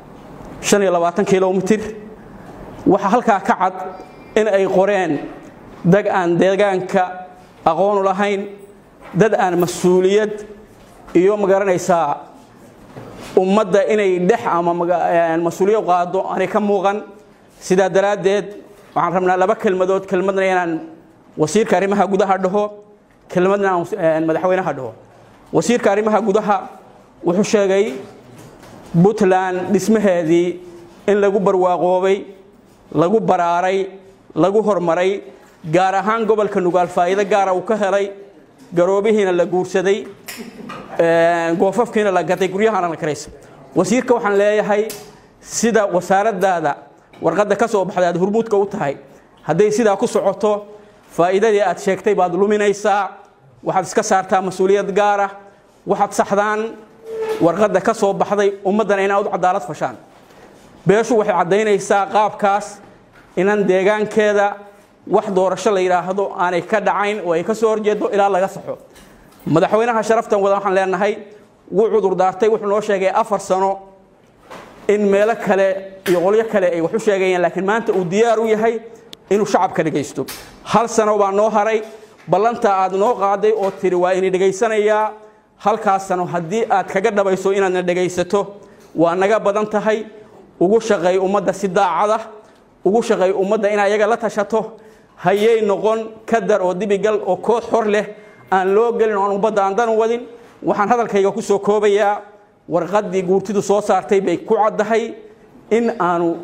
kilomitir waxaa halkaa ka cad in ay qoreen dad aan deegaanka aqoonu lahayn dad aan mas-uuliyad iyo magaranaysaa ummadda inay dhex ama mas-uuliyad qaado aanay ka muuqan sidaa daraaddeed waxaan rabnaa laba kelmadood kelmadna inaan wasiirka arrimaha gudaha dhaho kelmadna aan madaxweynaha dhaho wasiirka arrimaha gudaha wuxuu sheegay puntland dhismaheedii in lagu barwaaqoobay lagu baraaray lagu hormaray gaar ahaan gobolka nugaal faa'iido gaara uu ka helay garoobihiina la guursaday goofafkiina la gatay guryahana la karaysa wasiirka waxaan leeyahay sida wasaaraddaada warqadda ka soo baxday aad hurmuudka u tahay hadday sidaa ku socoto faa'iidadii aad sheegtay baad luminaysaa waxaad iska saartaa mas-uuliyad gaara waxaad saxdaan warqadda ka soo baxday ummaddana inaad u cadaalad fashaan beeshu waxay caddaynaysaa qaabkaas inan deegaankeeda wax doorasho la yidhaahdo aanay ka dhacayn oo ay ka soo horjeedo ilaa laga saxo madaxweynaha sharaftan wada waxaan leenahay wuu cudur daartay wuxuu noo sheegay afar sano in meelo kale iyo qolyo kale ay wax u sheegayeen laakiin maanta uu diyaar u yahay inuu shacabka dhegaysto hal sano baa noo haray ballanta aad noo qaaday oo tiri waa ini dhegaysanayaa halkaas sano haddii aad kaga dhabayso inaadna dhegaysato waa naga badan tahay ugu shaqeey ummadda si daacada ugu shaqeey ummadda in ayaga la tashato hayay noqon kadar oo dibigal oo koox hor leh aan loo gelin oo aan ummadda aan dan wadin waxaan hadalkayga ku soo koobayaa warqaddii guurtidu soo saartay bay ku caddahay in aanu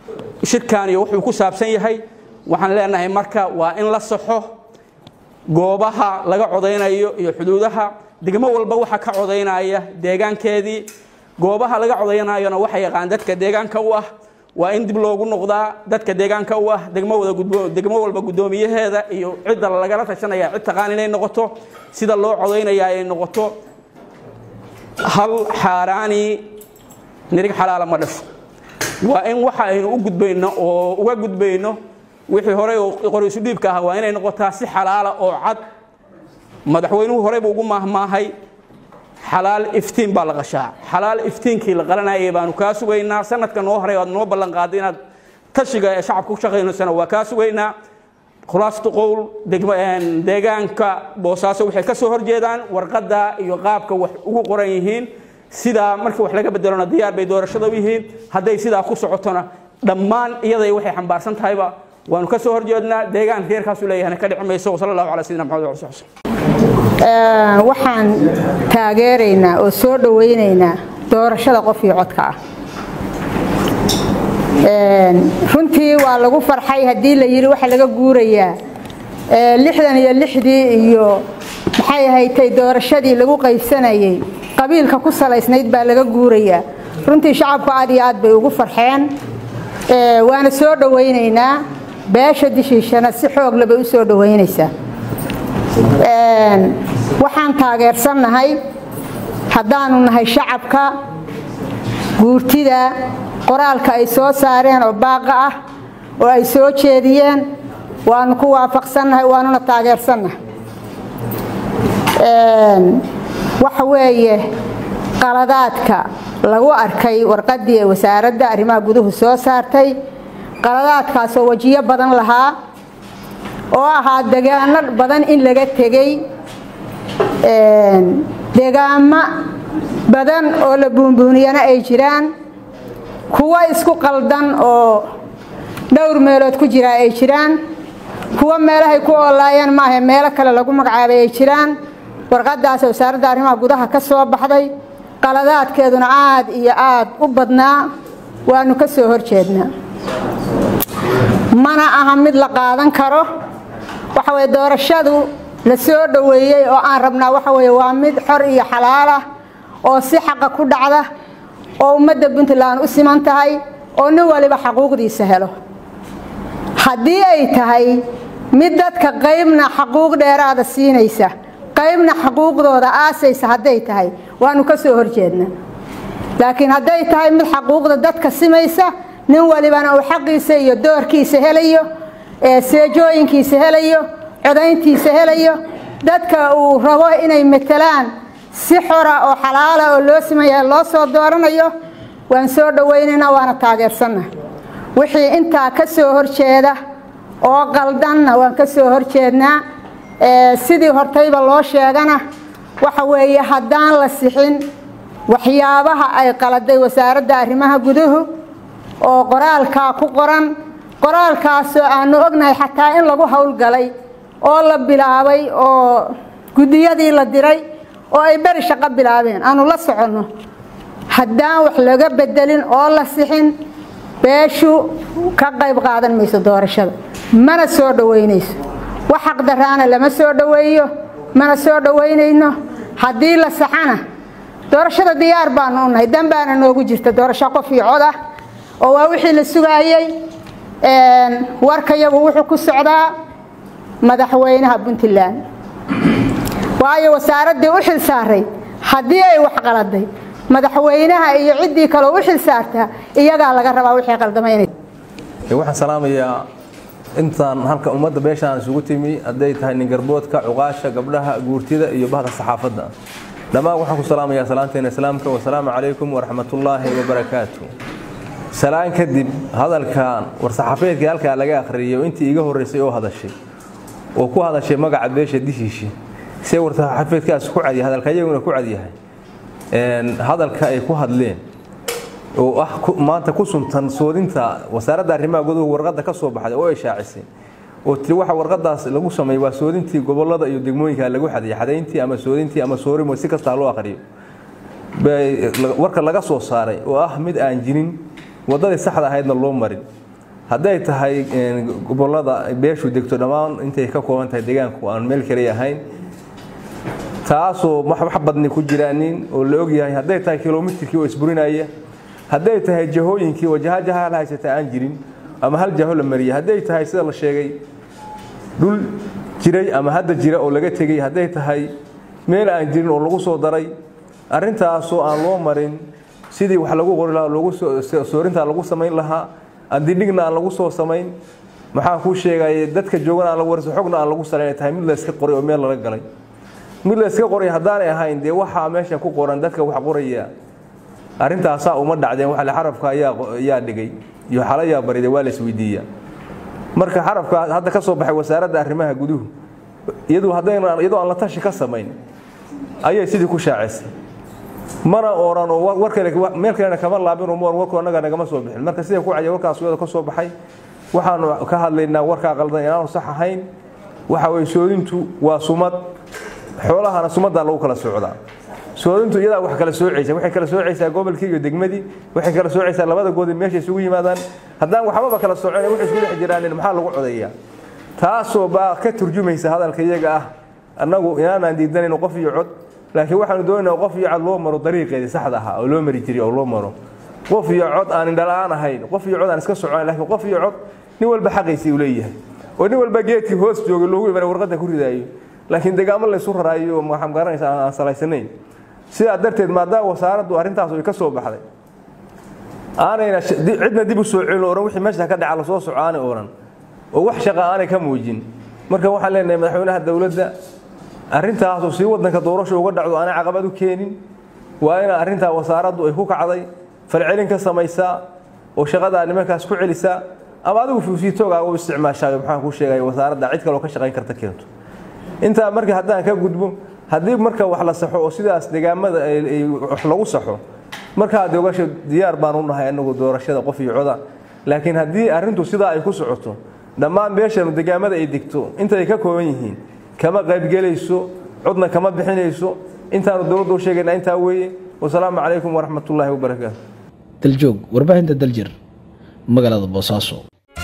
shirkan iyo wuxuu ku saabsan yahay waxaan leenahay marka waa in la saxo goobaha laga codaynayo iyo xuduudaha degmo walba waxa ka codaynaya deegaankeedii goobaha laga codaynayona waxa yaqaan dadka deegaanka u ah waa in dib loogu noqdaa dadka deegaanka u ah degmo wada gudbo degmo walba guddoomiyaheeda iyo cidda lagala tashanaya cid taqaan inay noqoto sida loo codaynaya ay noqoto hal xaaraani nirig xalaala ma dhasho waa in waxa aynu u gudbayno oo uga gudbayno wixii horey qoriisu dhiibka ahaa waa inay noqotaa si xalaala oo cad madaxweynuhu horey buu ugu maahmaahay xalaal iftiin baa la qashaa xalaal iftiinkii la qalanayay baanu kaa sugaynaa sanadka noo horay aad noo ballan qaaday inaad tashiga ee shacabka ku shaqaynaysana waa kaa sugaynaa khulaasatu qowl deegaanka boosaaso waxay ka soo horjeedaan warqadda iyo qaabka wax ugu qoran yihiin sidaa markii wax laga bedelona diyaar bay doorashada u yihiin hadday sidaa ku socotona dhammaan iyaday waxay xambaarsan tahayba waanu ka soo horjeednaa deegaanka reerkaasu leeyahana ka dhici mayso wasala allahu calaa sayidina maxamed wali sahbi waxaan taageeraynaa oo soo dhowaynaynaa doorashada qof iyo codka ah runtii waa lagu farxay haddii la yidhi waxa laga guurayaa lixdan iyo lixdii iyo maxay ahaytay doorashadii lagu qaybsanayay qabiilka ku salaysnayd baa laga guurayaa runtii shacabku aad iyo aad bay ugu farxeen waana soo dhowaynaynaa beesha dishiishana si xoog lebay u soo dhowaynaysaa waxaan taageersannahay haddaanu nahay shacabka guurtida qoraalka ay soo saareen oo baaqa ah oo ay soo jeediyeen waanu ku waafaqsannahay waanuna taageersannahay waxa weeye qaladaadka lagu arkay warqaddii ee wasaaradda arrimaha guduhu soo saartay qaladaadkaasoo wejiyo badan lahaa oo ahaa degaano badan in laga tegey degaamo badan oo la buunbuuniyana ay jiraan kuwo isku qaldan oo dhowr meelood ku jiraa ay jiraan kuwo meelahay ku oolaayeen maaha meelo kale lagu magacaabay ay jiraan warqadaas wasaaradda arrimaha gudaha ka soo baxday qaladaadkeeduna aad iyo aad u badnaa waanu ka soo horjeednaa mana aha mid la qaadan karo waxa weye doorashadu la soo dhoweeyey oo aan rabnaa waxa weye waa mid xor iyo xalaal ah oo si xaqa ku dhacda oo ummadda puntland u siman tahay oo nin waliba xaquuqdiisa helo haddii ay tahay mid dadka qaybna xaquuq dheeraada siinaysa qaybna xaquuqdooda aasaysa hadday tahay waanu ka soo horjeednaa laakiin hadday tahay mid xaquuqda dadka simaysa nin walibana uu xaqiisa iyo doorkiisa helayo seejooyinkiisa helayo codayntiisa helayo dadka uu rabo inay matelaan si xora oo xalaala oo loo simaya loo soo dooranayo waan soo dhowaynaynaa waana taageersanna wixii intaa ka soo horjeeda oo qaldanna waan ka soo horjeednaa sidii hortayba loo sheegana waxa weeye haddaan la sixin waxyaabaha ay qaladay wasaaradda arrimaha guduhu oo qoraalkaa ku qoran qoraalkaasoo aanu ognahay xataa in lagu howlgalay oo la bilaabay oo guddiyadii la diray oo ay beri shaqo bilaabeen aanu la soconno haddaan wax laga bedelin oo la sixin beeshu ka qayb qaadan mayso doorashada mana soo dhowaynayso wax xaqdaraana lama soo dhoweeyo mana soo dhowaynayno haddii la saxana doorashada diyaar baanu u nahay dan baana noogu jirta doorasho qof iyo cod ah oo waa wixii la sugaayey warkayagu wuxuu ku socdaa madaxweynaha puntland waayo wasaaraddii u xil saaray haddii ay wax qaladay madaxweynaha iyo ciddii kaleo u xil saartaa iyagaa laga rabaa wixii qaldamaynay waxaan salaamayaa intaan halka ummadda beeshaan isugu timi hadday tahay ningarboodka cuqaasha gabdhaha guurtida iyo bahda saxaafadda dhammaan waxaan ku salaamayaa salaanteena islaamka wasalaamu calaykum waraxmatullaahi wabarakaatu salaan kadib hadalkan war-saxaafeedkii halkaa laga akhriyay intii iga horreysay oo hadashay oo ku hadashay magaca beesha dishiishi see war-saxaafeedkaas ku cadyahay hadalka iyaguna ku cadyahay hadalka ay ku hadleen oo ah maanta ku suntan soodinta wasaaradda arrimaha guduhu warqadda ka soo baxday oo ay shaacisay oo tiri waxa warqadaas lagu sameeyey waa soodintii gobollada iyo degmooyinka lagu xadiyay xadayntii ama soodintii ama soorimo si kastaa loo aqriyo warka laga soo saaray oo ah mid aan jirin waddadii saxda ahaydna loo marin hadday tahay gobollada beeshu degto dhammaan intay ka kooban tahay deegaanku aan meel kale ahayn taasoo wax badni ku jiraanin oo la ogyahay hadday tahay kilomitirkii oo isburinaya hadday tahay jahooyinkii oo jaha jaha la haysata aan jirin ama hal jaho la mariyay hadday tahay sida la sheegay dhul jiray ama hadda jira oo laga tegey hadday tahay meel aan jirin oo lagu soo daray arrintaasoo aan loo marin sidii wax lagu qori lahaa loogu soorintaa lagu samayn lahaa andidhigna aan lagu soo samayn maxaa kuu sheegaya dadka joogana aan lagu warso xogna aan lagu salayn tahay mid la iska qoray oo meel lala galay mid la iska qoray haddaanay ahayn dee waxaa meesha ku qoran dadka wax qoraya arrintaasaa uma dhacdeen waxale xarafka ayaa dhigay iyo xalayaa bariday waa la isweydiiyaa marka xarafka hadda ka soo baxay wasaaradda arrimaha guduhu iyadu haddayna iyadoo aan la tashi ka samayn ayay sidii ku shaacisay mana oran oo war kale meel kalena kama laabin oo warku annaga nagama soo bixin marka sida ku caya warkaas wada ka soo baxay waxaanu ka hadlaynaa warkaa qaldan inaanu sax ahayn waxa weye soodintu waa sumad xoolahana sumadaa lagu kala socdaa soodintu iyadaa wax kala soocaysa waxay kala soocaysaa gobolkii iyo degmadii waxay kala soocaysaa labada goodi meesha isugu yimaadaan haddaan waxbaba kala soocin waxay isku dhex jiraan maxaa lagu codayaa taasoo baa ka turjumaysa hadalka iyaga ah annagu inaanaan diidanayno qof iyo cod laakiin waxaanu doonaynaa qof iyo cod loo maro dariiqeedii saxda ahaa oo loo mari jiray oo loo maro qof iyo cod aan indhala-aan ahayn qof iyo cod aan iska soconayn laakiin qof iyo cod nin walba xaqiisii uu leeyahay oo nin walba geedkii hoos joogay loogu imanay warqadda ku ridaayo laakiin degaamo laysu raraayo maxaa garanaysa aan salaysanayn sidaa darteed maadaama wasaaraddu arrintaas ay ka soo baxday aanayna cidna dib u soo celin oran wixii meesha ka dhaca lasoo soco aanay oran oo wax shaqa aanay ka muujin marka waxaan leenahay madaxweynaha dowladda arrintaasoo sii wadanka doorasho uga dhacdo aanay caqabad u keenin waa ina arrintaa wasaaraddu ay ku kacday falcelin ka samaysaa oo shaqadaa nimankaas ku celisaa ama adigu fuusiitoogaa u isticmaashaa maxaan kuu sheegaya wasaaradda cid kaloo ka shaqayn karta keento intaa marka haddaan ka gudbo haddii marka wax la saxo oo sidaas degaamada wax lagu saxo markaa dogasho diyaar baan u nahay anagu doorashada qof iyo coda laakiin haddii arrintu sidaa ay ku socoto dhammaan beeshanu degaamada ay degto intay ka kooban yihiin kama qaybgelayso codna kama bixinayso intaanu dowladda u sheegayna intaa weeye wasalaamu calaykum waraxmatullaahi wabarakaatu daljoog warbaahinta daljir magaalada boosaaso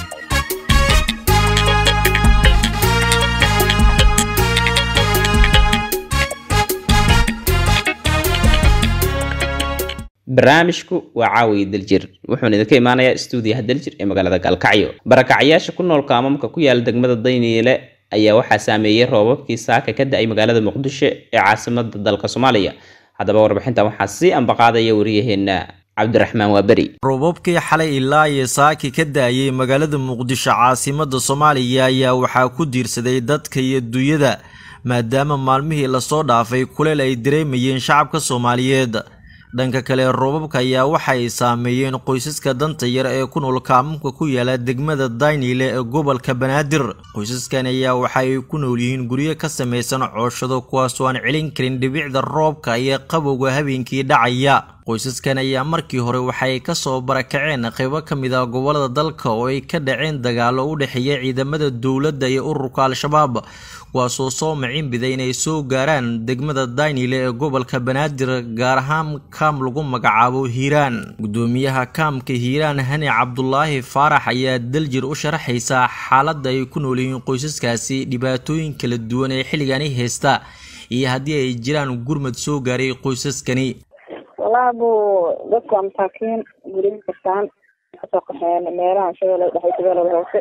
barnaamijku waa caawiya daljir wuxuuna idinka imaanayaa stuudiyaha daljir ee magaalada gaalkacyo barakacyaasha ku nool kaamamka ku yaala degmada dayniile ayaa waxaa saameeyey roobabkii saaka ka da-ay magaalada muqdisho ee caasimada dalka soomaaliya haddaba warbixintan waxaa sii ambaqaadaya wariyaheenna cabdiraxmaan waaberi roobabkii xalay ilaa iyo saaki ka da-ayay magaalada muqdisho caasimada soomaaliya ayaa waxaa ku diirsaday dadka iyo dunyada maadaama maalmihii lasoo dhaafay kuleel ay dareemayeen shacabka soomaaliyeed dhanka kale roobabka ayaa waxa ay saameeyeen qoysaska danta yar ee ku nool kaamamka ku yaala degmada daynile ee gobolka banaadir qoysaskan ayaa waxa ay ku nool yihiin guryo ka samaysan cooshado kuwaasoo aan celin karin dhibicda roobka iyo qabowga habeenkii dhacaya qoysaskan ayaa markii hore waxay ka soo barakaceen qaybo ka mid ah gobolada dalka oo ay ka dhaceen dagaalo u dhexeeya ciidamada dowladda iyo ururka al-shabaab kuwaasoo soo macinbiday inay soo gaaraan degmada daynile ee gobolka banaadir gaar ahaan kaam lagu magacaabo hiiraan gudoomiyaha kaamka hiiraan hani cabdulaahi faarax ayaa daljir u sharaxaysa xaaladda ay ku nool yihiin qoysaskaasi dhibaatooyin kala duwan ee xilligani haysta iyo haddii ay jiraan gurmad soo gaaray qoysaskani wallaahi buu dadku waa masaakiin guryo kastaan kasoo qaxeen meelaha shabeelle dhexe shabeelle hoose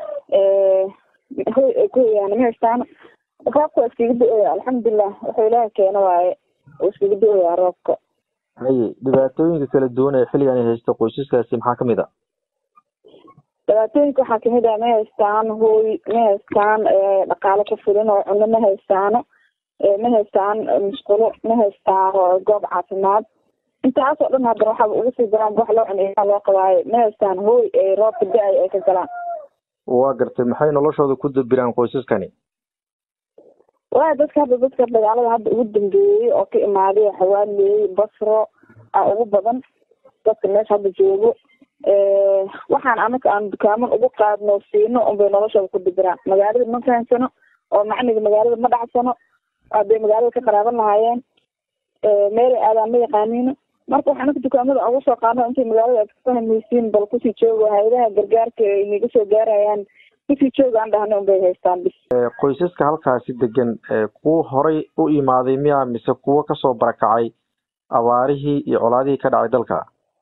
hoy ay ku hoyaan ma haystaan roobka waa iskaga do-oya alxamdulilah wuxuu ilaaha keeno waaye uu iskaga do-oyaa roobka haye dhibaatooyinka kala duwan ee xilligan ay haysto qoysaskaasi maxaa kamid a dhibaatooyinka waxaa kamid ah ma haystaan hooy ma haystaan dhaqaalo ku filan oo cuno ma haystaano ma haystaan musqulo ma haystaan goob caafimaad intaasoo dhan haddana waxaaba ugu sii daraan wax loo cuneyaa loo qabaayo ma haystaan hooy ay roobka da-ay ay ka galaan waa gartay maxay noloshooda ku dabiraan qoysaskani waa dadka hadda dadka dagaalada hadda ugu dambeeyey oo ka imaaday xawaaley basro a ugu badan dadka meesha hadda joogo waxaan anaka aan dukaaman ugu qaadno siino unbay noloshooda ku dabiraan magaalada ma fahansano oo macniga magaalada ma dhacsano hadday magaalada ka qaraaban lahaayeen meelay aadaan ma yaqaaniino marka waxaan aka dukaamada ugu soo qaadno intay magaalada aad ka fahmaysiin bal kusii joogo hay-adaha gargaarka ay naga soo gaarayaan kusii jooga aan dhahna unbay haystaan bis qoysaska halkaasi degan kuwa horay u imaaday miya mise kuwo kasoo barakacay abaarihii iyo colaadihii ka dhacay dalka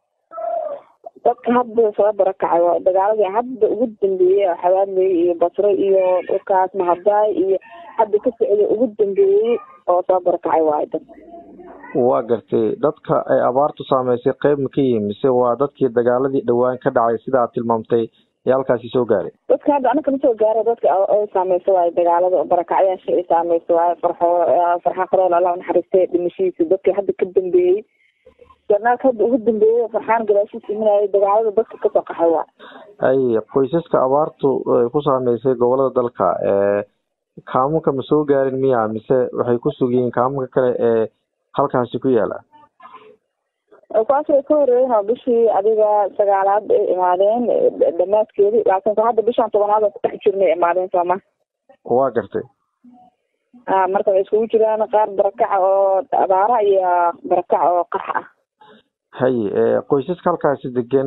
dadka hadda soo barakacay waa dagaaladii hadda ugu dambeeyey xawaadley iyo basre iyo dhulkaas mahadaay iyo hadda ka socday ugu dambeeyey oo soo barakacay waayo dad waa gartay dadka ay abaartu saameysay qeyb ma ka yihin mise waa dadkii dagaaladii dhowaan ka dhacay sida aad tilmaamtay ee halkaasi soo gaaray dadka hadda anaka ma soo gaara dadka ay saameysa waayo dagaalada barakacyaasha ay saameysa waayo farxo farxaan qarool allah naxariistay dhimashihiisa dadka hadda ka dambeeyey jarnaalka hadda ugu dambeeyey farxaan gadaashiisa imanayay dagaalada dadka kasoo qaxay waa ay qoysaska abaartu ay ku saameysay gobolada dalka kaamunka ma soo gaarin miya mise waxay ku sugiyiin kaamunka kale ee halkaasi ku yaala kuwaas way ka horeeyeen oo bishii adiga sagaalaad ay imaadeen dhamaadkeedii laakiin hadda bishaan tobanaad oo kudhex jirnay imaadeen sooma waa gartay a marka waxay iskugu jiraan qaar barakaca oo abaara iyo barakaca oo qax ah haye qoysaska halkaasi degan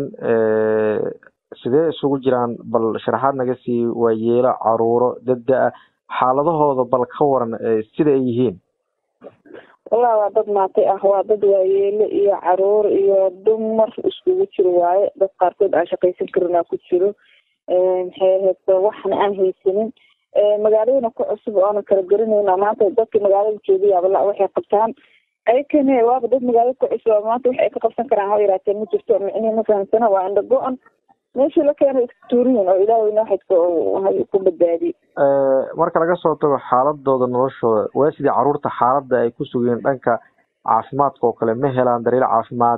sidee isugu jiraan bal sharaxaad naga sii waa yeelo caruuro dada-a xaaladahooda bal ka waran sida ay yihiin wallahi waa dad maatay ah waa dad waayeele iyo caruur iyo dumar iskugu jiro waaye dad qaarkood aan shaqaysan karin aa ku jiro maxay ahayd waxna aan haysanin magaaladana ku cusub oona kala garanayna maanta dadka magaalada joogayaaba la waxay qabtaan ayakane waaba dad magaalada ku cusub maanta wax ay ka qabsan karaan ha yaraatee ma jirto micnihi ma fahamsana waa indha go-an meeshii la keenay iska tuuriyin oo ilaahayna waxayd ku badbaadiyey marka laga soo tago xaaladooda noloshooda waa sidii caruurta xaaladda ay ku sugeen dhanka caafimaadka oo kale ma helaan daryeel caafimaad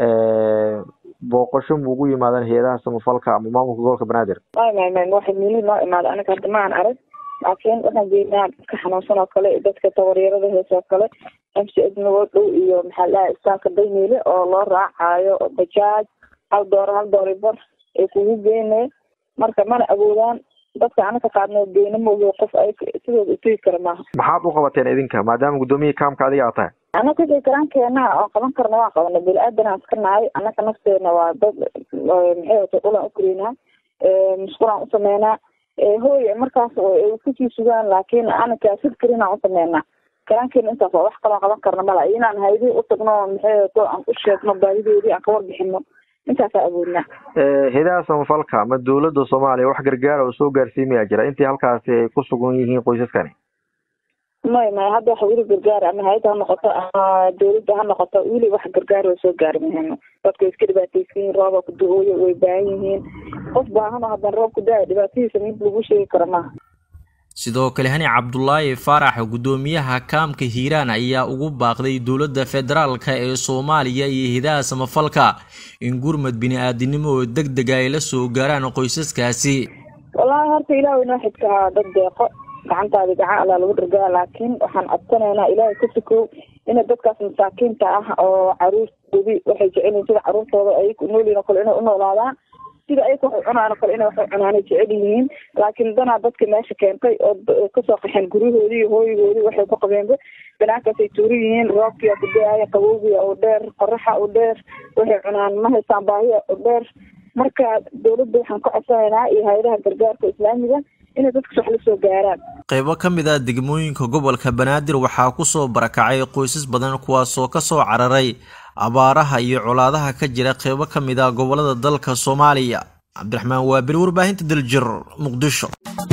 booqasho ma ugu yimaadaan hay-adaha samafalka ama maamulka gobolka banaadir may may may waxa miili noo imaada aniga hadda ma aan arag laakiin waxaan geynaa dadka xanuunsan oo kale dadka tabaryarada hees oo kale m c s nagoo dhow iyo maxaa la dhahay istaanka daymiile oo loo raacayo bajaaj hal dooro hal doori bar ay kugu geynay marka mana awoodaan dadka anaka qaadnoo geyna maogo qof ay sidooda utegi kara maaha maxaad u qabateen idinka maadaama gudoomiyihii kaamka adiga aad tahay anaka wixii karaankeenaa oo qaban karna waan qabana bini-aadanaan iska nahay anaka nafteena waa dad maxay wata dhulaan ukareynaa musqulaan usameynaa hooy markaas ay kusii sugaan laakiin anaka sid karinaan usameynaa karaankeena intaas waa wax kaloo qaban karna mala inaan haydii utagno maxay wato aan u sheegno baahidoodii aan ka warbixino intaasaa awoodnaa hay-adaha samafalka ama dowladda soomaaliya wax gargaara oo soo gaarsiimaya jira intii halkaasi ay ku sugan yihiin qoysaskani may may hadda wax weli gargaar ama hay-adda ha noqoto ama dowladda ha noqoto weli wax gargaar oo soo gaari mahayno dadka way iska dhibaataysan yihiin rooba ku da-ooyo way baahan yihiin qof baahan oo haddana roob ku da-ayo dhibaatadiisa mid lagu sheegi karo maaha sidoo kale hani cabdulaahi faarax gudoomiyaha kaamka hiiraan ayaa ugu baaqday dowladda federaalka ee soomaaliya iyo hidaha samafalka in gurmad bini-aadinimo oo deg dega ay la soo gaaraan qoysaskaasi wallaahi horta ilaahay noo xidkahaa dad deeqo gacantaadi gacan allaa lagu dhargaa laakiin waxaan codsanaynaa ilaahay ka sukow ina dadkaas masaakiinta ah oo caruurtoodii waxay jecelyihin sida caruurtooda ay noolyihin o kale inay u noolaadaan sida ayaka waxay cunaan oo kale inay waxay cunaanay jecel yihiin laakiin danaa dadka meesha keentay oo kasoo qaxeen guryahoodii iyo hooyigoodii waxay ku qabeenba banaankaasay tuuri yihiin roobkiyaa ku da-aya qabowgiya u dheer qoraxa u dheer waxay cunaan ma haystaan baahiya u dheer marka dowladda waxaan ka codsanaynaa iyo hay-adaha gargaarka islaamiga inay dadkas wax la soo gaaraan qaybo ka mid ah degmooyinka gobolka banaadir waxaa ku soo barakacay qoysas badan kuwaasoo ka soo cararay abaaraha iyo colaadaha ka jira qaybo ka mid ah gobolada dalka soomaaliya cabdiraxmaan waabil warbaahinta daljir muqdisho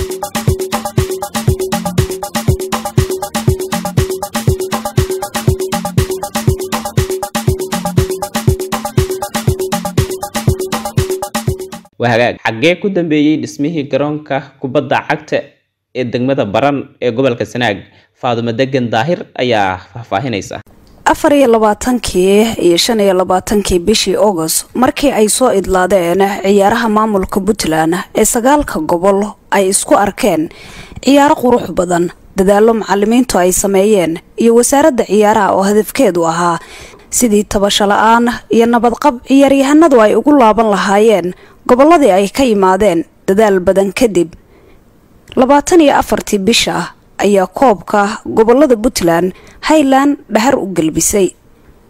waa hagaag xaggee ku dambeeyey dhismihii garoonka kubadda cagta ee degmada baran ee gobolka sanaag faadumo degan daahir ayaa faahfaahinaysa afar iyo labaatankii iyo shan iyo labaatankii bishii august markii ay soo idlaadeen ciyaaraha maamulka puntland ee sagaalka gobol ay isku arkeen ciyaaro qurux badan dadaallo macalimiintu ay sameeyeen iyo wasaaradda ciyaaraha oo hadafkeedu ahaa sidii tabasho la-aan iyo nabadqab ciyaaryahanadu ay ugu laaban lahaayeen gobolladii ay ka yimaadeen dadaal badan kadib labaatan iyo afartii bisha ayaa koobka gobolada puntland highland dhahar u gelbisay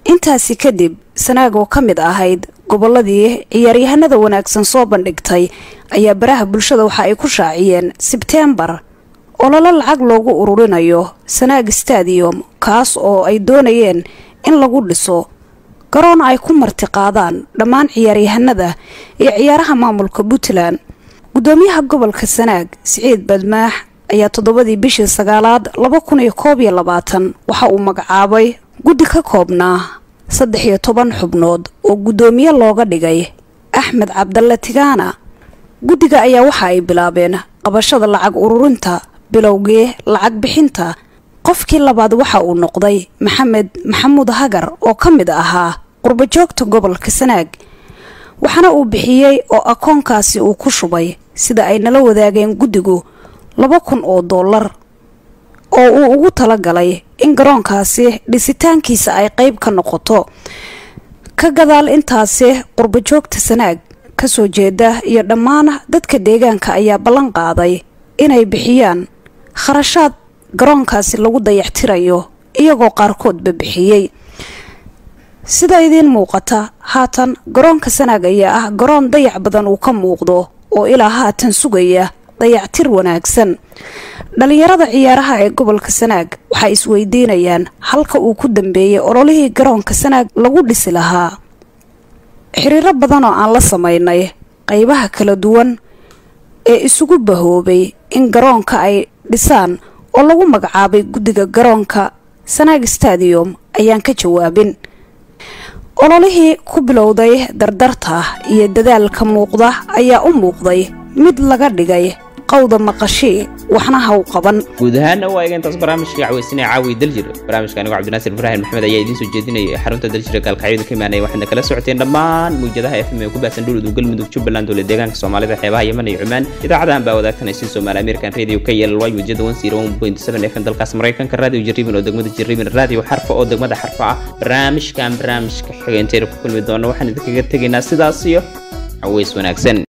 intaasi kadib sanaag oo ka mid ahayd gobolladii ciyaaryahanada wanaagsan soo bandhigtay ayaa baraha bulshada waxa ay ku shaaciyeen sebteembar ololo lacag loogu ururinayo sanaag stadium kaas oo ay doonayeen in lagu dhiso garoon ay ku martiqaadaan dhammaan ciyaaryahanada iyo ciyaaraha maamulka puntland gudoomiyaha gobolka sanaag siciid badmaax ayaa toddobadii bishii sagaalaad laba kun iyo koob iyo labaatan waxa uu magacaabay guddi ka koobnaa saddex iyo toban xubnood oo guddoomiye looga dhigay axmed cabdalle tigaana guddiga ayaa waxa ay bilaabeen qabashada lacag ururinta bilowgii lacag bixinta qofkii labaad waxa uu noqday maxamed maxamuud hagar oo ka mid ahaa qurbajoogta gobolka sanaag waxaana uu bixiyey oo akoonkaasi uu ku shubay sida ay nala wadaageen guddigu laba kun oo dollar oo uu ugu talagalay in garoonkaasi dhisitaankiisa ay qayb ka noqoto ka gadaal intaasi qurbajoogta sanaag kasoo jeeda iyo dhammaan dadka deegaanka ayaa ballan qaaday inay bixiyaan kharashaad garoonkaasi lagu dayactirayo iyagoo qaarkoodba bixiyey sida idiin muuqata haatan garoonka sanaag ayaa ah garoon dayac badan uu ka muuqdo oo ilaa haatan sugaya dayactir wanaagsan dhalinyarada ciyaaraha ee gobolka sanaag waxay isweydiinayaan halka uu ku dambeeyey ololihii garoonka sanaag lagu dhisi lahaa xiriiro badan oo aan la samaynay qaybaha kala duwan ee isugu bahoobay in garoonka ay dhisaan oo lagu magacaabay guddiga garoonka sanaag stadium ayaan ka jawaabin ololihii ku bilowday dardarta iyo dadaalka muuqda ayaa u muuqday mid laga dhigay qawda maqashii waxna haw qaban guud ahaana waa eega intaas barnaamijka caweysanaya caawi daljir barnaamijka anigo cabdinaasir ibraahim maxmed ayaa idiin soo jeedinayay xarunta daljira gaalkacyada ka imaanaya waxaadna kala socoteen dhammaan mawjadaha fm ee ku baahsan dhuludug galmudug jubbaland dowla deegaanka soomaalida xeebaha yeman iyo cumaan idaacadahan baa wadaagtanaysin soomaali american radio k l y wejada fm dalkaas maraykanka radio jarriban oo degmada jarriban radio xarfa oo degmada xarfa ah barnaamijkan barnaamijka xiga intaynu ku kulmi doono waxaan idinkaga tegaynaa sidaas iyo caweys wanaagsan